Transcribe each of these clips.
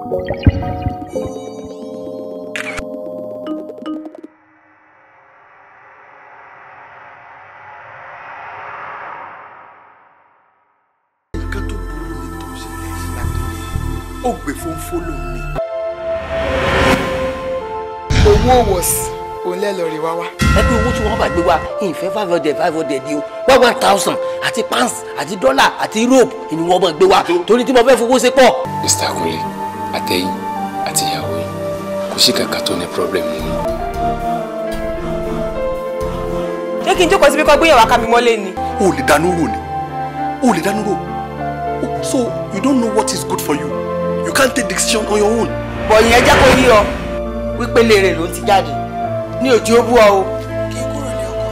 nǹkan tó burú ni tó ṣẹlẹ̀ sí lápẹ́ ó gbé fónfó lòun ni. owó wọ̀sì òun lẹ́ lọ rí wá wá. ẹgbẹ́ owó tí wọ́n bá gbé wá ìfẹ́ five hundred five hundred ni o one one thousand àti pounds àti dollar àti europe ni wọ́n bá gbé wá torí tí mo fẹ́ fowó ṣe pọ̀. Mr. Kunle àtẹ̀yìn àti ìyàwó yìí kò sí kankan tó ní problem nínú. ṣé kí n jókòó síbi kan gbéyàwó akámi mọ́lé ni. o lè dánú rò ni o lè dánú rò Oh, so you don't know what is good for you you can't take decision on your own. bọ̀yìn ẹ jẹ́ kó yí ọ wípé léèrè ló ń ti jáde ní òjì ó bú ọ o. kí n kúrò ní ọkọ.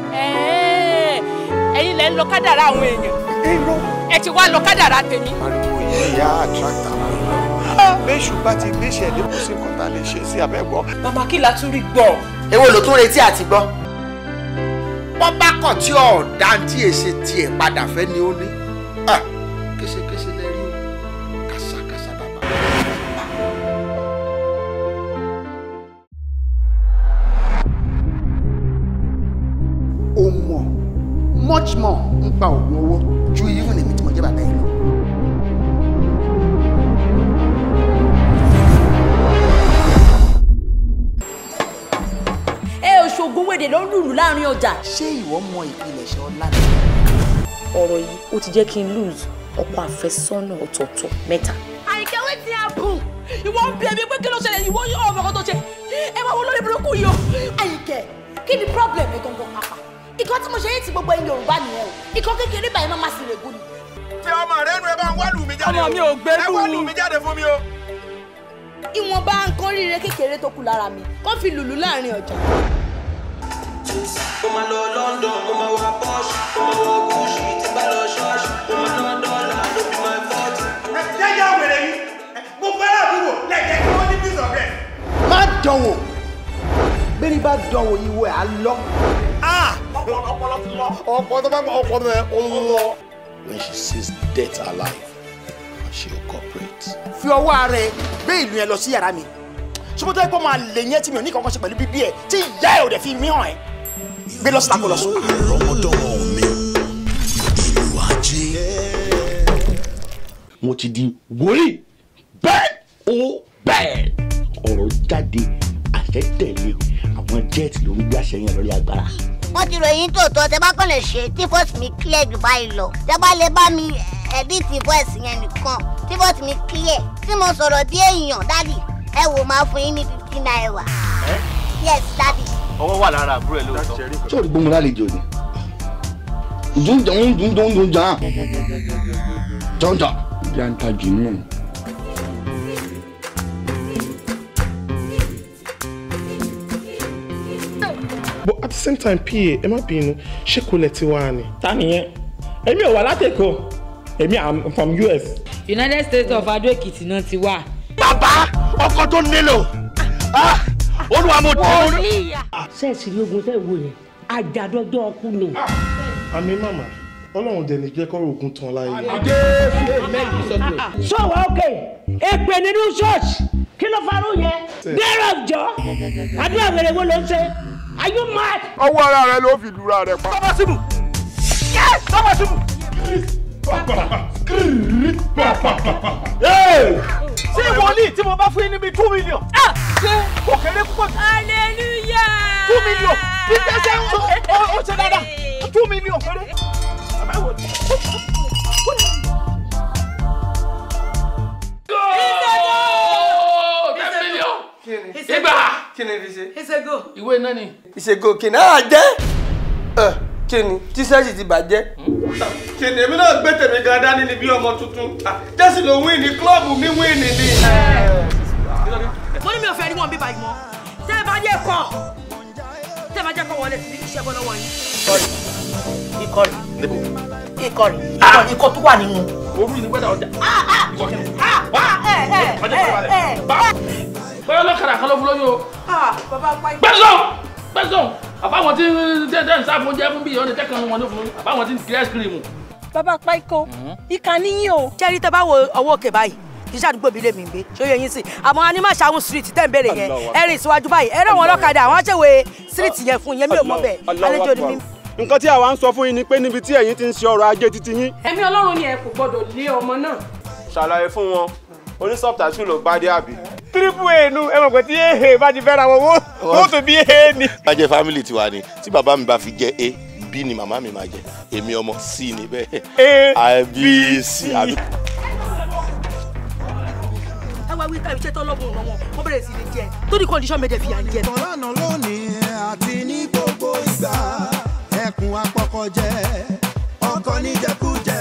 ẹ̀yin lẹ ń lọ kádàrá àwọn èèyàn ẹ ti wá lọ kádàrá tèmi. ariwo yìí ìyá attract àwọn èèyàn léṣù bá ti gbéṣẹ́ lé kò sí nǹkan tá a lè ṣe sí abẹ́gbọ́. màmá kí la tún rí gbọ́. èwo ló tún retí àti gbọ́. wọ́n bá kàn tí ọ̀dà tí èsì tiẹ̀ padà fẹ́ ni ó ní. Ah, késekése lẹ rí o kàṣàkàṣà bàbá. o mọ̀ much more nípa oògùn owó ju irú èmi tí mo jẹ́ bàbá yìí lọ. ẹ òṣogbo wèdè ló ń lùlù láàrin ọjà. ṣé ìwọ mọ ìpilẹ̀ṣẹ̀ ọlá ni. ọ̀rọ̀ yìí ó ti jẹ́ kí n lose ọkọ àfẹ́sọ́nà ọ̀tọ̀ọ̀tọ̀ mẹ́ta. àyíkẹ́ wetin happen ìwọ ń bí ẹbí pé kí ló ṣẹlẹ̀ ìwọ yóò ọmọ kan tó ṣe ẹ máa wọ lórí burúkú yìí o. àyíkẹ́ kí ni problem ẹ gangan pàpà ìkan tí mo ṣe yé ti gbogbo ẹ̀yin yorùbá nìyẹn o ìkan kékeré báyìí má má sì rè gún ni. fi ọmọ rẹ nu ẹ bá ń wá lù mí jáde Ọmọ mi ò gbẹ́rù. ẹ wá lù mí jáde fún mi o. ìwọ̀nba nǹkan ríire kékeré tó kù lára mi kó fi lùlù láàrin ọjà. mo máa lọ London mo máa wá Porsche mo máa wọ Gucci tí bá lọ ṣọ́ọ̀ṣì mo máa ná dọ́là ló fi máa fọ́ọ̀tì. jẹ́jẹ́ wèrè yìí mo fẹ́ràn àbúrò lẹ́jẹ̀ kí wọ́n ní bí sọ̀rọ̀ má dánwò bẹ́ẹ̀ni bá dánwò ìwọ ẹ̀ á lọ. ọpọlọ ti lọ. ọpọlọ tó bá gbọ́ ọpọlọ rẹ ó lọ. when she sees death alive she will cooperate. fi ọwọ́ ara ẹ gbé ìlú yẹn lọ sí yàrá mi sọmọtò ẹgbọ́n máa lè yẹn tí mi ò ní kankan ṣe pẹ̀lú bíbí ẹ tí ìyá ẹ ò dẹ̀ fi mí hàn ẹ gbé lọ síta kó lọ sùn. àrọ́mọdọ́mọ mi ìlú ajé. mo ti di wòlíì bẹ́ẹ̀ ó bẹ́ẹ̀ ọ̀rọ̀ jáde àṣẹ tẹ̀lé àwọn jẹ́ẹ̀tì ló ń gbé àṣẹ yẹn lórí agbára. wọ́n ti ròyìn tòótọ́ tẹ bá kàn lè ṣe tí voice mi clear jù báyìí lọ tẹ bá lè bá mi edit voice yẹn nìkan tí voice mi clear tí mo sọ̀rọ̀ bí èèyàn dádì ẹ wò máa fún yín ní fifty naira. yes dádì. ọwọ́ wà lára àbúrò ẹ lóòótọ́. tí o rí gbóngbó lálejò ni dundun dundun dundun jan jọjọ janta jinu. but at the same time pa ẹ má bínú ṣé kò lẹ ti wá ni. ta nìyẹn èmi ò wá látẹ̀kọ́ èmi am from us. united states of adó èkìtì náà ti wà. bàbá ọkọ tó nílò olúwa mo tẹ ọ. sẹ́ẹ̀sì rí ogun tẹ́ wo yẹn àjàdọ́jọ́ ọkú ni. àmì màmá ọlọ́run dẹ̀ ní jẹ́ kọ́rọ̀ ogun tán láyé. sọ̀wọ́ òkè èpè nínú ṣọ́ọ̀ṣì kí ló farú yẹn dẹ́rọ̀ jọ àdúrà wẹ̀rẹ̀ wo ló ń ṣe are you mad. ọwọ́ ara rẹ ló fi lura rẹ pa. bàbá síbù yẹ bàbá síbù. ṣé wòlíì tí mo bá fún yín níbi two million. ṣé kò kéré púpọ̀ jù. hallelujah. two million kí n tẹ́sẹ̀ ó ṣe dáadáa two million péré. bàbá wòlíì. Igba! kí ni fi ṣe. ìṣègò. ìwé náà ni. ìṣègò kìnnà á jẹ́ ẹ kí ni tíṣẹ́ẹ̀sì ti bàjẹ́. kìnìún mi náà gbé tèmi gan dání ni bí ọmọ tuntun jẹ́sì ló wíìnì klọ́ọ̀bù mi wíìnì ni. mo ní mi ò fẹ́ rí wọn bí báyìí mọ́ tẹ́ ẹ bá yẹ kọ́ tẹ́ ẹ bá jẹ́ kọ́ wọlé sí iṣẹ́ bọ́ lọ́wọ́ yín. ikọ̀ rẹ̀ ikọ̀ rẹ̀ ikọ̀ tó wà nínú. orú ni wẹ́dà ọjà. ẹ ẹ ẹ ẹ bọ́lá lọ́kàrà kan ló fún lóyún o. bàbá pa ikú. gbẹ́sọ̀ gbẹ́sọ̀ àbáwọn tí tẹ́tẹ́ ń sáfún jẹ́ fún bí ìyọ́nì tẹ́kàn wọn ló fún àbáwọn tí ń kiri ẹ́sìkìrìmù. bàbá pa ikó ìkà níyìn o. jẹ́rí tẹ bá wo ọwọ́ òkè báyìí kì í ṣàdúgbò mi lè mí gbé ṣó yẹ yín sí àmọ́ a ní má ṣàwọn street tẹ́ ń béèrè yẹn Allahu ẹ rìn síwájú báyìí ẹ rẹ̀ wọn lọ́kadà àwọn aṣèwé street yẹn fún yẹn mi ò mọ bẹ́ẹ̀ àlejò ni mi. nǹkan tí àwa ń sọ fún yín ni pé níbi tí ẹ̀yin ti ń ṣe ọrọ̀ ajé títí yín ẹ̀mí ọlọ́run ni ẹ kò gbọ́dọ̀ lé ọmọ náà. ṣàlàyé fún wọn onísọ̀tàṣù ló bá dé àbí. tírípù èènu ẹ mọ̀ pé tí èhè bá ti fẹ́ra wọn wó tó bí èhè ni. bá jẹ́ family tiwa ni tí bàbá mi bá fi jẹ́ a b ni màmá mi máa jẹ́ èmi ọmọ c ni bẹ́ẹ̀ a b c àbí. ẹ wá wí ká iṣẹ́ tó lọ́gùn ọ̀rọ̀ wọn wọ́n bẹ̀rẹ̀ sí ní jẹ tó ní condition méje fi à ń jẹ. lánàá lónìí àti ní gbogbo ìgbà ẹkùn apọkọjẹ ọkọ níjẹkújẹ.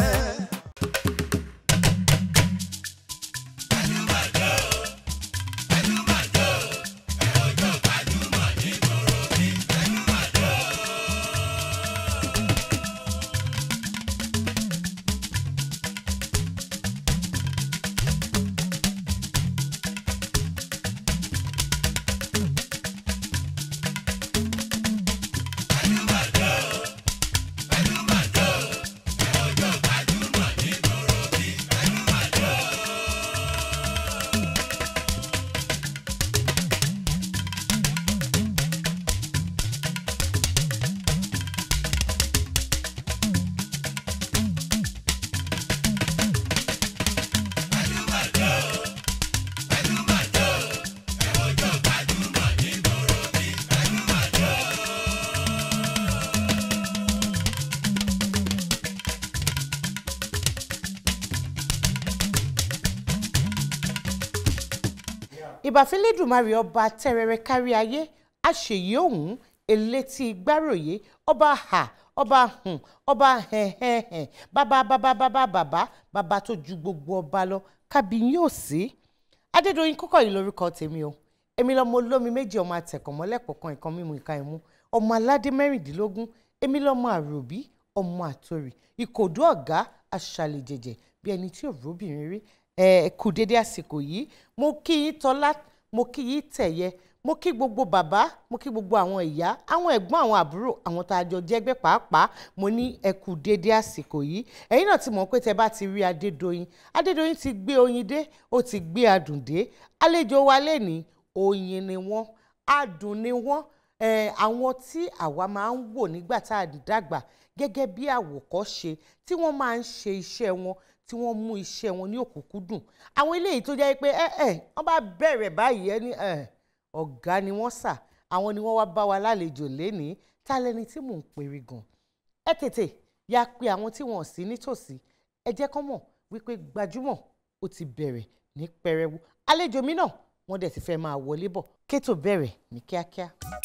ìbàfẹ́lẹ́dùmarè ọba tẹ́rẹrẹ kárí ayé àṣeyí òun elétí gbáròyé ọba ha ọba hùn ọba hẹ̀hẹ̀hẹ̀ bàbá bàbá bàbá bàbá bàbá tó ju gbogbo ọba lọ kábíyìn ò sí. adédọ̀yìn kọ́kọ́ yìí lórúkọ tèmi o èmi lọ́mọ olómi méjì ọmọ àtẹ̀kọ̀mọ́lẹ́pọ̀ kan ìkan mímu ìka ìmú ọmọ aládé mẹ́rìndínlógún èmi lọ́mọ àròbí ọmọ àtòrì ìkòdú ọ̀gá aṣàlẹ̀jẹ̀jẹ̀ bí ẹni tí ò róbìnrin rí ẹ kú dédé àsìkò yìí mo kí yín tọ́lá mo kí yín tẹ̀yẹ mo kí gbogbo bàbá mo kí gbogbo àwọn ìyá àwọn ẹ̀gbọ́n àwọn àbúrò àwọn tá a jọ jẹ́gbẹ́ pàápàá mo ní ẹ kú dédé àsìkò yìí ẹ̀yin náà ti mọ̀ pé tẹ bá ti rí adédọ̀yìn adédọ̀yìn ti gbé oyin dé ó ti gbé adùn dé àlejò wa lẹ́ni oyin ni wọ́n adùn ni wọ́n eh, àwọn tí àwa máa ń wò nígbà tá a dàgbà gẹ́gẹ́ bí àwòkọ́ṣe tí wọ́n máa ń ṣe iṣẹ́ wọn tí wọ́n mú iṣẹ́ wọn ní òkúnkúndùn àwọn eléyìí tó jẹ́ pé ẹ ẹ wọ́n bá bẹ̀rẹ̀ báyìí ẹ ní ẹ ọ̀gá ni wọ́n sà àwọn ni wọ́n wá bá wa lálejò lénìí ta lẹni tí mò ń pèrè gan ẹ tètè ya pé àwọn tí wọn ò sí nítòsí ẹ jẹ́ kán mọ̀ wípé gbajúmọ̀ ó ti bẹ̀rẹ̀ ní pẹrẹwu àlejò mi náà wọ́n dẹ̀ ti fẹ́ máa wọlé bọ̀ kétò bẹ̀rẹ̀ ní kíákíá.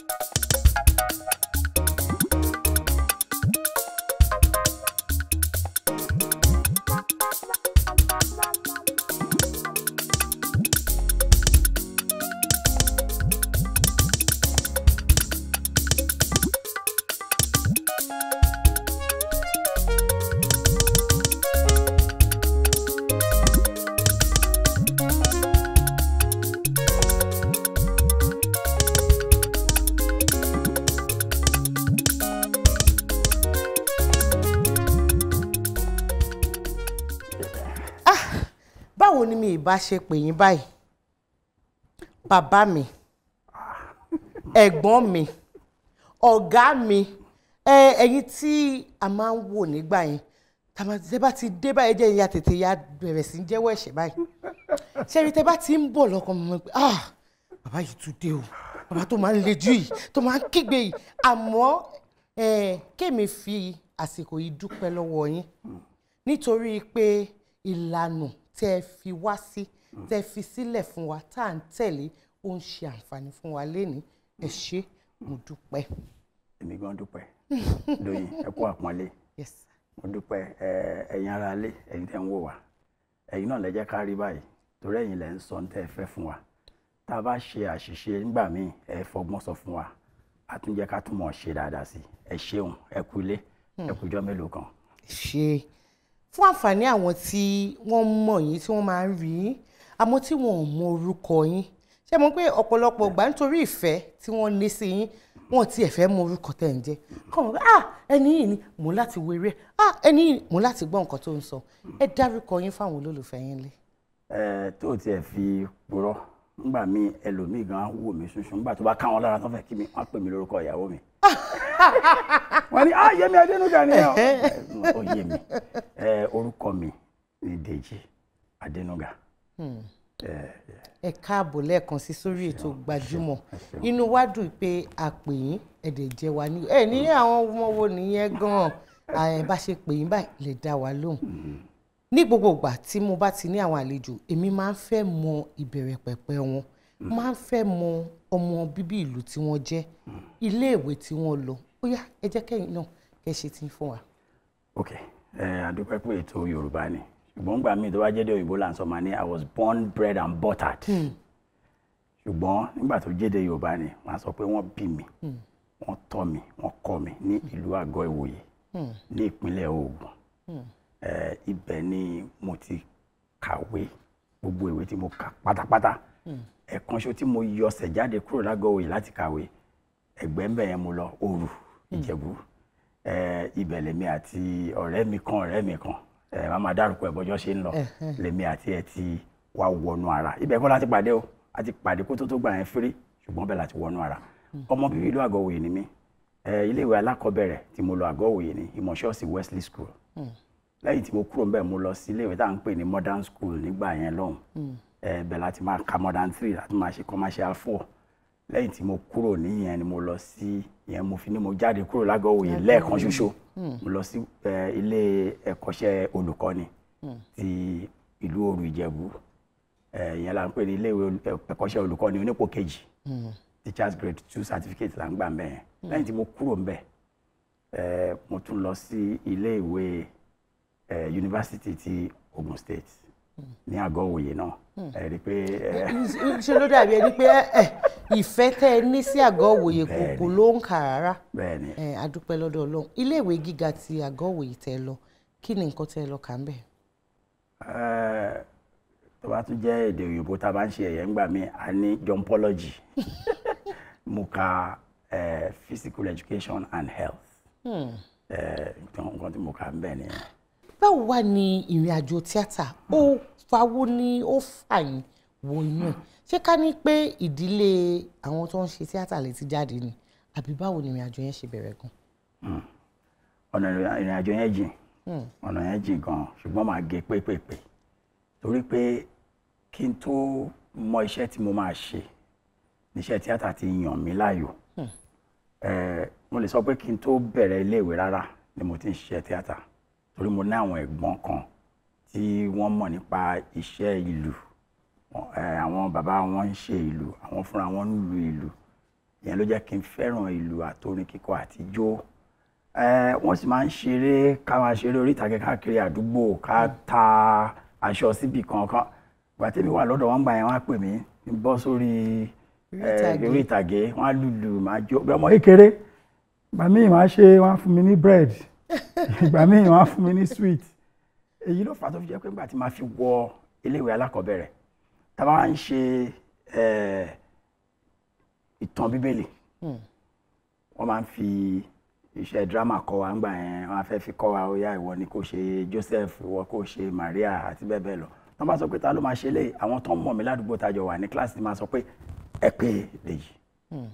báwo ni mi ìbá ṣe pè yín báyìí bàbá mi ẹ̀gbọ́n mi ọ̀gá mi ẹ ẹ̀yin tí a máa ń wò nígbà yẹn tàbí bá ti dé báyìí jẹ́ ìyá tètè ya bẹ̀rẹ̀ sí í jẹ́wọ́ ẹ̀ṣẹ̀ báyìí ṣẹ́rí tẹ́ bá ti ń bọ̀ lọ́kàn mọ́ pé ah bàbá yìí tún dé o bàbá tó máa ń lejú yìí tó máa ń kígbe yìí àmọ́ kémi fi àsìkò yìí dúpẹ́ lọ́wọ́ yín nítorí pé ìlànà tẹ́ ẹ fi wá sí tẹ́ ẹ fi sílẹ̀ fún wa tá à ń tẹ̀lé ó ń ṣe àǹfààní fún wa lénìí ẹ ṣé mo dúpẹ́. èmi gan dúpẹ́ lóyìn ẹ kú àpọ́nlé mo dúpẹ́ ẹ̀yin ará ilé ẹ̀yin tẹ́ ń wò wá ẹ̀yin náà lẹ jẹ́ ká rí báyìí torí ẹ̀yin lẹ ń sọ ní tẹ́ ẹ fẹ́ fún wa tá a bá ṣe àṣìṣe nígbà míì ẹ fọgbọ́n sọ fún wa a tún jẹ́ ká tún mọ̀ ṣe dáadáa sí ẹ ṣeun ẹ kú ilé ẹ kú ijọ́ mélòó kan. ṣe fún àǹfààní àwọn tí wọ́n mọ̀ yín tí wọ́n máa ń rí yín àmọ́ tí wọ́n ò mọ orúkọ yín ṣé mo pé ọ̀pọ̀lọpọ̀ ìgbà nítorí ìfẹ́ tí wọ́n ní sí yín wọ́n ti ẹ̀fẹ́ mọ orúkọ tẹ̀ ń jẹ́ kọ́ mọ̀ pé ah ẹni yìí ni mò ń láti wéré ah ẹni yìí mò ń láti gbọ́ nǹkan tó ń sọ ẹ dárúkọ yín fáwọn olólùfẹ́ yín lé. ẹ tó o tiẹ̀ fi purọ́ nígbà míì ẹlòmíì gan wò mí ṣunṣun nígbà tó bá káwọn lára tó fẹ́ kí mi wọ́n pè mí lórúkọ ìyàwó mi. wọ́n ní ah Yẹmí Adénúgà ni ẹ ó yé mi ẹ orúkọ mi ni Dèjì Adénúgà. Hmm. ẹ ẹ káàbọ̀ lẹ́ẹ̀kan sí sórí ètò gbajúmọ̀ inú wa dùn pé a pè yín ẹ̀dẹ̀ jẹ́ wa ní ẹ ní àwọn ọmọ wo nìyẹn gan-an ẹ bá ṣe pè yín báyìí lè dá wa lóhùn ní gbogbo ìgbà tí mo bá ti ní àwọn àlejò èmi máa ń fẹ́ mọ ìbẹ̀rẹ̀ pẹ̀pẹ̀ wọn máa ń fẹ́ mọ ọmọ bíbí ìlú tí wọ́n jẹ́ iléèwé tí wọ́n lọ ó yá ẹ jẹ́ kẹ́yìn náà kẹ́ ṣe tí ń fún wa. ok ẹ àdúpẹ́ pé ètò Yorùbá ni ṣùgbọ́n gbà míì tó bá jẹ́ dé òyìnbó là ń sọ ma ní I was born bred and buttered ṣùgbọ́n nígbà tó jẹ́ dé Yorùbá ni wọ́n á sọ pé wọ́n bí mi wọ́n tọ́ mi wọ́n kọ́ mi ní ìlú Àgọ́ Ìwòye ní ìpínlẹ̀ Ògùn ẹ ibẹ̀ ni mo ti kàwé gbogbo ìwé tí mo kà pátápátá ẹ̀kan ṣo tí mo yọsẹ̀ jáde kúrò lágọ̀ọ́ òye láti kàwé ẹ̀gbẹ́ ńbẹ̀ yẹn mo lọ Òru Ìjẹ̀bú ẹ ibẹ̀ lèmi àti ọ̀rẹ́ mi kan ọ̀rẹ́ mi kan ẹ máa máa dárúkọ ẹ̀ bọ́jọ́ ṣe ń lọ Ẹ̀hẹ́n. lèmi àti ẹ̀ ti wá wọnú ara ibẹ̀ kọ́ láti pàdé o a ti pàdé kó tó tó gbà yẹn fírí ṣùgbọ́n bẹ́ẹ̀ láti wọnú ara ọmọ bíbí ìlú àgọ́ òye ni mí ẹ iléèwé alákọ̀ọ́bẹ̀rẹ̀ tí mo lọ àgọ́ òye ni ìmọ̀ṣọ́ọ̀sì Wesley School lẹ́yìn tí mo kúrò ńbẹ̀ mo lọ sí iléèwé tá à ń pè ní modern school nígbà yẹn lọ́hùn ẹ bẹ̀ láti máa ka modern three láti máa ṣe commercial four lẹ́yìn tí mo kúrò níyẹn ni mo lọ sí ìyẹn mo fi ní mo jáde kúrò lágọ̀ọ́ òye lẹ́ẹ̀kan ṣoṣo mo lọ sí ẹ, ilé ẹ̀kọ́ṣẹ́ olùkọ́ni ti ìlú Òru Ìjẹ̀bú ẹ, ìyẹn là ń pè ní ilé ìwé olù- ẹ̀kọ́ṣẹ́ olùkọ́ni onípò kejì teachers grade two certificate là ń gbà mbẹ̀ yẹn lẹ́yìn tí mo kúrò mbẹ̀ ẹ, mo tún lọ sí ilé ìwé ẹ, yunifásitì ti Ogun State ní àgọ́ òye náà ẹ rí i pé ẹ, ṣe ló dàbí ẹni pé ẹ ìfẹ́ tẹ́ ẹ ní sí àgọ́ òwòye kò kò ló ń kà rárá bẹ́ẹ̀ni ẹ adúpẹ́ lọ́dọ̀ Ọlọ́run iléèwé gíga ti àgọ́ òwòye tẹ́ ẹ lọ kí ni nǹkan tẹ́ ẹ lọ kà ń bẹ̀. ẹ, tó bá tún jẹ́ èdè òyìnbó tá a bá ń ṣe ẹ̀yẹ́ ńgbà míì a ní jumpology mo ka ẹ, physical education and health Hmm. ẹ, nǹkan tí mo kà ń bẹ̀ nìyẹn. báwo wá ni ìrìn àjò tíátà ó fawó ní ó fà yín wo inú ẹ̀ ṣé ká ní pé ìdílé àwọn tó ń ṣe tíátà lè ti jáde ni àbí báwo ni ìrìn àjò yẹn ṣe bẹ̀rẹ̀ gan. Hmm. ọ̀nà ìrìn àjò yẹn jìn Hmm. ọ̀nà yẹn jìn gan ṣùgbọ́n màá gé pépèpé torí pé kí n tó mọ iṣẹ́ tí mo máa ṣe níṣẹ́ tíátà ti yàn mí láàyò Hmm. Eh, mo lè sọ pé kí n tó bẹ̀rẹ̀ iléèwé rárá ni mo ti ń ṣiṣẹ́ tíátà torí mo ní àwọn ẹ̀gbọ́n kan tí wọ́n mọ̀ nípa iṣẹ́ ìlú Wọ́n- eh, àwọn bàbá wọn ń ṣe ìlú àwọn fúnra wọn ń lu ìlú ìyẹn ló jẹ́ kí n fẹ́ràn ìlú àtorin kíkọ àti ijó Eh, wọ́n sì máa ń ṣeré ká máa ṣeré orí ìtàgé káàkiri àdúgbò ká ta aṣọ síbì kankan ìgbà tẹ́mi wà lọ́dọ̀ wọn gbà yẹn wọ́n á pè mí kí n bọ́ sórí Orí eh, ìtàgé. orí ìtàgé wọ́n á lùlù máa jó bí ọmọ kékeré ìgbà míì wọ́n á ṣe wọ́n á fún mi ní bread ìgbà míì wọ́n á fún mi ní sweet èyí ló fà á tó fi jẹ́ pé nígbà tí màá fi wọ iléèwé alákọ̀ọ́bẹ̀rẹ̀ tá a bá ń ṣe eh, ìtàn bíbélì Hmm. wọ́n máa ń fi iṣẹ́ drama kọ́ wa ńgbà yẹn wọ́n á fẹ́ fi kọ́ wa ó yá ìwọ ni kò ṣe Joseph ìwọ kò ṣe Maria àti bẹ́ẹ̀ bẹ́ẹ̀ lọ wọ́n bá sọ pé ta ló máa ṣe lé àwọn tó ń mọ̀ mí ládùúgbò tájọ wà ní kíláàsì máa sọ pé ẹ pé Dèjì Hmm.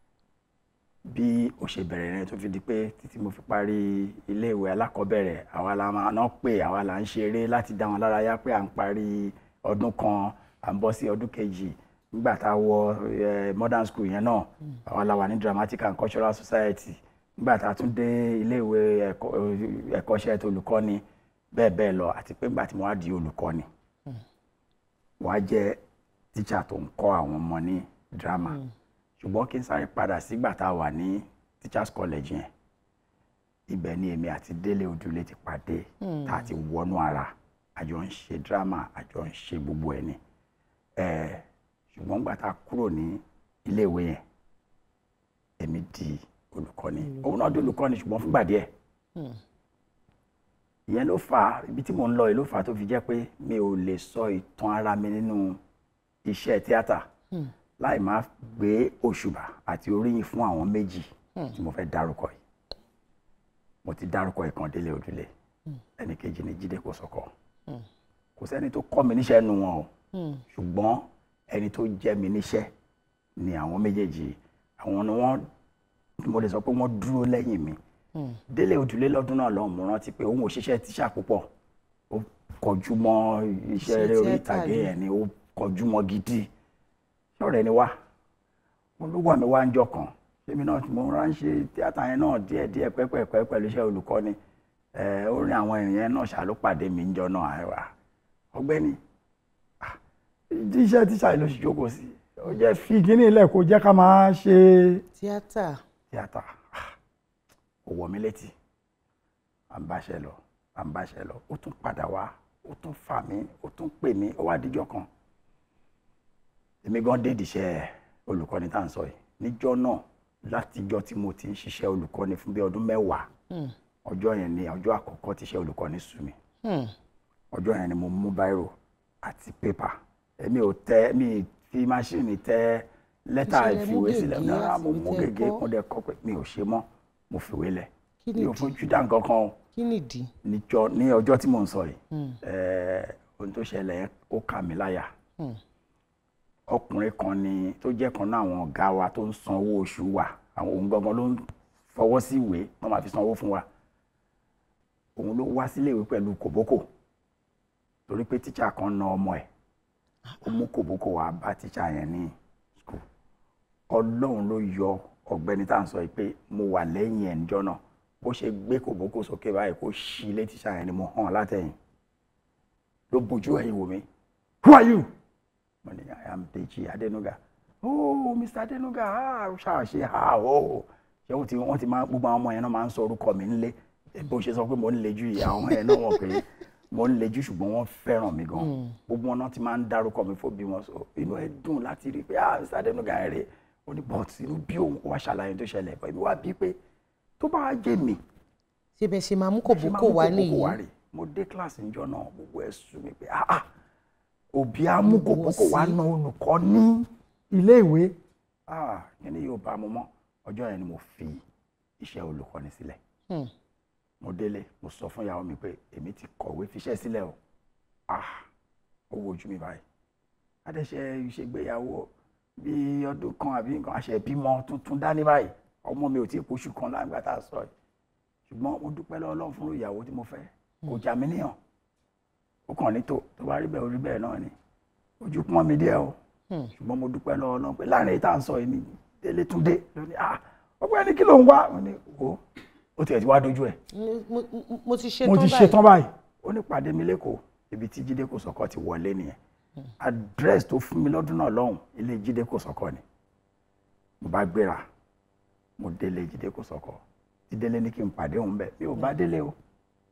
bí ó ṣe bẹ̀rẹ̀ rẹ̀ tó fi di pé títí mo fi parí iléèwé alákọ̀ọ́bẹ̀rẹ̀ àwa la máa ná pé àwa la ń ṣeré láti dá wọn lára yá pé à ń parí ọdún kan à ń bọ́ sí ọdún kejì nígbà tá a wọ eh, modern school yẹn náà àwa la wà ní dramatic and cultural society nígbà tá a tún dé iléèwé ẹ̀kọ́- ẹ̀kọ́ṣẹ́ tó olùkọ́ni bẹ́ẹ̀ bẹ́ẹ̀ lọ àti pé nígbà tí mo wá di olùkọ́ni wàá jẹ́ tíṣà tó ń kọ́ àwọn ọmọ ní drama ṣùgbọ́n kí n sáré padà sígbà tá a wà ní teachers college yẹn ibẹ̀ ni èmi àti Délé Odùlé ti pàdé Hmm. tá a ti wọnú ara àjọ ń ṣe drama àjọ ń ṣe gbogbo ẹ̀ ni Eh, ṣùgbọ́n nígbà tá a kúrò ní iléèwé yẹn èmi di olùkọ́ni òun náà di olùkọ́ni ṣùgbọ́n fúngbà díẹ̀ Hmm. ìyẹn ló fà á ibi tí mò ń lọ yìí ló fà á tó fi jẹ́ pé mi ò lè sọ ìtàn ara mi nínú iṣẹ́ tíátà Hmm. láì má gbé òṣùbà àti oríyìn fún àwọn méjì Hmm. tí mo fẹ́ dárúkọ yìí mo ti dárúkọ ìkan Délé Odùlé Hmm. ẹnì kejì ni Jídé Kòsọ́kọ́ Hmm. kò sẹ́ni tó kọ́ mi níṣẹ́ nu wọn o ṣùgbọ́n ẹni tó jẹ́ mi níṣẹ́ ni àwọn méjèèjì àwọn ni wọ́n mo lè sọ pé wọ́n dúró lẹ́yìn mi délé òdùlé lọ́dún náà lọ́hùn mo rántí pé òun ò ṣiṣẹ́ tíṣà púpọ̀ ó kọjú mọ́ iṣẹ́ Iṣẹ́ eré orí tíátà ìtàgé ni. yẹn ni ó kọjú mọ́ gidi ṣọ́ọ̀rẹ́ ni wá olúwa mi wá ń jọ kan èmi náà mo ránṣẹ́ tíátà yẹn náà díẹ̀díẹ̀ pẹ́pẹ́pẹ́ pẹ̀lú iṣẹ́ olùkọ́ni ẹ̀ ó rí àwọn ènìyàn náà ṣá ló pàdé mi ń jọ náà àìwá ọ̀gbẹ́ni ah, iṣẹ́ tíṣà yìí ló ṣì jókòó sí ó jẹ́ fi kíní ilẹ̀ kó jẹ́ ká máa ṣe tíátà tíátà Ah, ó wọ̀ mí létí à ń báṣẹ lọ à ń báṣẹ lọ ó tún padà wá ó tún fà mí ó tún pè mí ó wá díjọ́ kan èmi gan dé ìdíṣẹ́ olùkọ́ni tá à ń sọ yìí níjọ́ náà látijọ́ tí mo ti ń ṣiṣẹ́ olùkọ́ni fún bí ọdún mẹ́wàá ọjọ́ yẹn ni ọjọ́ àkọ́kọ́ tíṣẹ́ olùkọ́ni sú mi ọjọ́ yẹn ni mo mú báírò àti pépà èmi ò tẹ mi fi máṣíìnì tẹ lẹ́tà Ìṣẹ̀lẹ̀ mú ìfìwé sílẹ̀ gègé náà àti mo mú ìwé tẹ gègé kọ́. mo dẹ̀ kọ́ pé mi ò ṣe mọ́ mo fìwé lẹ̀ Kí mi ò nìdí? fojú dá nǹkan kan o kí nìdí. níjọ́ ní ọjọ́ tí mò ń sọ yìí Mm. ẹ̀ẹ́, ohun tó ṣẹlẹ̀ yẹn ó kà mí láyà Mm. ọkùnrin kan ni tó jẹ́ kan náà àwọn ọ̀gá wa tó ń san owó oṣù wa àwọn òun gangan ló ń fọwọ́ sí ìwé wọ́n máa fi san owó fún wa òun ló wá sílé ìwé pẹ̀lú kòbókò torí pé tíṣà kan na ọmọ ẹ̀ ó mú kòbókò wá bá tíṣà yẹn ní skul ọlọ́run ló yọ ọ̀gbẹ́ni tá à ń sọ yìí pé mo wà lẹ́yìn ẹ̀ níjọ́ náà bó ṣe gbé kòbókò sókè báyìí kó ṣí ilé tíṣà yẹn ni mo hàn látẹ̀yìn ló bójú ẹ̀yìn wò mí who are you mo ní i am Deji Adenuga oh mr Adenuga ah ṣáà ṣe ah oh ṣé wọ́n ti wọ́n ti máa gbogbo àwọn ọmọ yẹn náà máa ń sọ orúkọ mi ńlé bó ṣe sọ pé mo ń lejú ìyá àwọn yẹn náà wọ̀ pé mo ń lejú ṣùgbọ́n wọ́n fẹ́ràn mi gan gbogbo wọn náà ti máa ń dárúkọ mi fún bí wọn sọ inú ẹ dùn láti rí i pé ah mr Adenuga yẹn rè ó ní but inú bí òun wá ṣàlàyé tó ṣẹlẹ̀ bọ́ ibi wá bí pé tó bá wá jẹ́ mi ṣé bẹ́ẹ̀ ṣe máa mú ṣe máa kòbókò mú wá kòbókò nìyí. wá rè mo dé kíláàsì níjọ́ náà gbogbo ẹ̀ sú mi pé ah ah òbí á mú kòbókò wá na olùkọ́ ní ilé ìwé ah kíni yóò bá mu mọ́ ọjọ́ yẹn ni mo fi iṣẹ́ olùkọ́ni sílẹ̀ Hmm. mo délé mo sọ fún ìyàwó mi pé èmi ti kọ̀wé fiṣẹ́ sílẹ̀ o ah ó wojú mi báyìí adẹ́sẹ̀ ìṣègbéyàwó bí ọdún kan àbí nǹkan àṣẹ ìbímọ tuntun dání báyìí ọmọ mi ò tí ì poṣù kan láǹgbà tá a sọ yìí ṣùgbọ́n mo dúpẹ́ lọ́wọ́ Ọlọ́run fún ìyàwó tí mo fẹ́ kò já mi níyàn ó kàn ní tó tó bá rí bẹ́ẹ̀ orí bẹ́ẹ̀ náà ni ojú pọ́n mi díẹ̀ o ṣùgbọ́n mo dúpẹ́ lọ́wọ́ Ọlọ́run pé láàrin èyí tá à ń sọ yìí ni délé tún dé lónìí ah ọgbẹ́ni kí ló ń wá mo ní o ó tiẹ̀ ti wá dojú ẹ̀ Mo- mo- mo ti ṣe mo tán ti ṣe tán báyìí ó ní pàdé mi lẹ́kọ̀ọ́ ibi tí jíde kò sọ́kọ́ ti wọlé nìyẹn address tó fún mi lọ́dún náà lọ́hùn ilé jíde kò sọ́kọ́ ni mo bá gbéra mo délé jíde kò sọ́kọ́ tí délé ní kí n pàdé òun bẹ́ẹ̀ mi ò bá délé o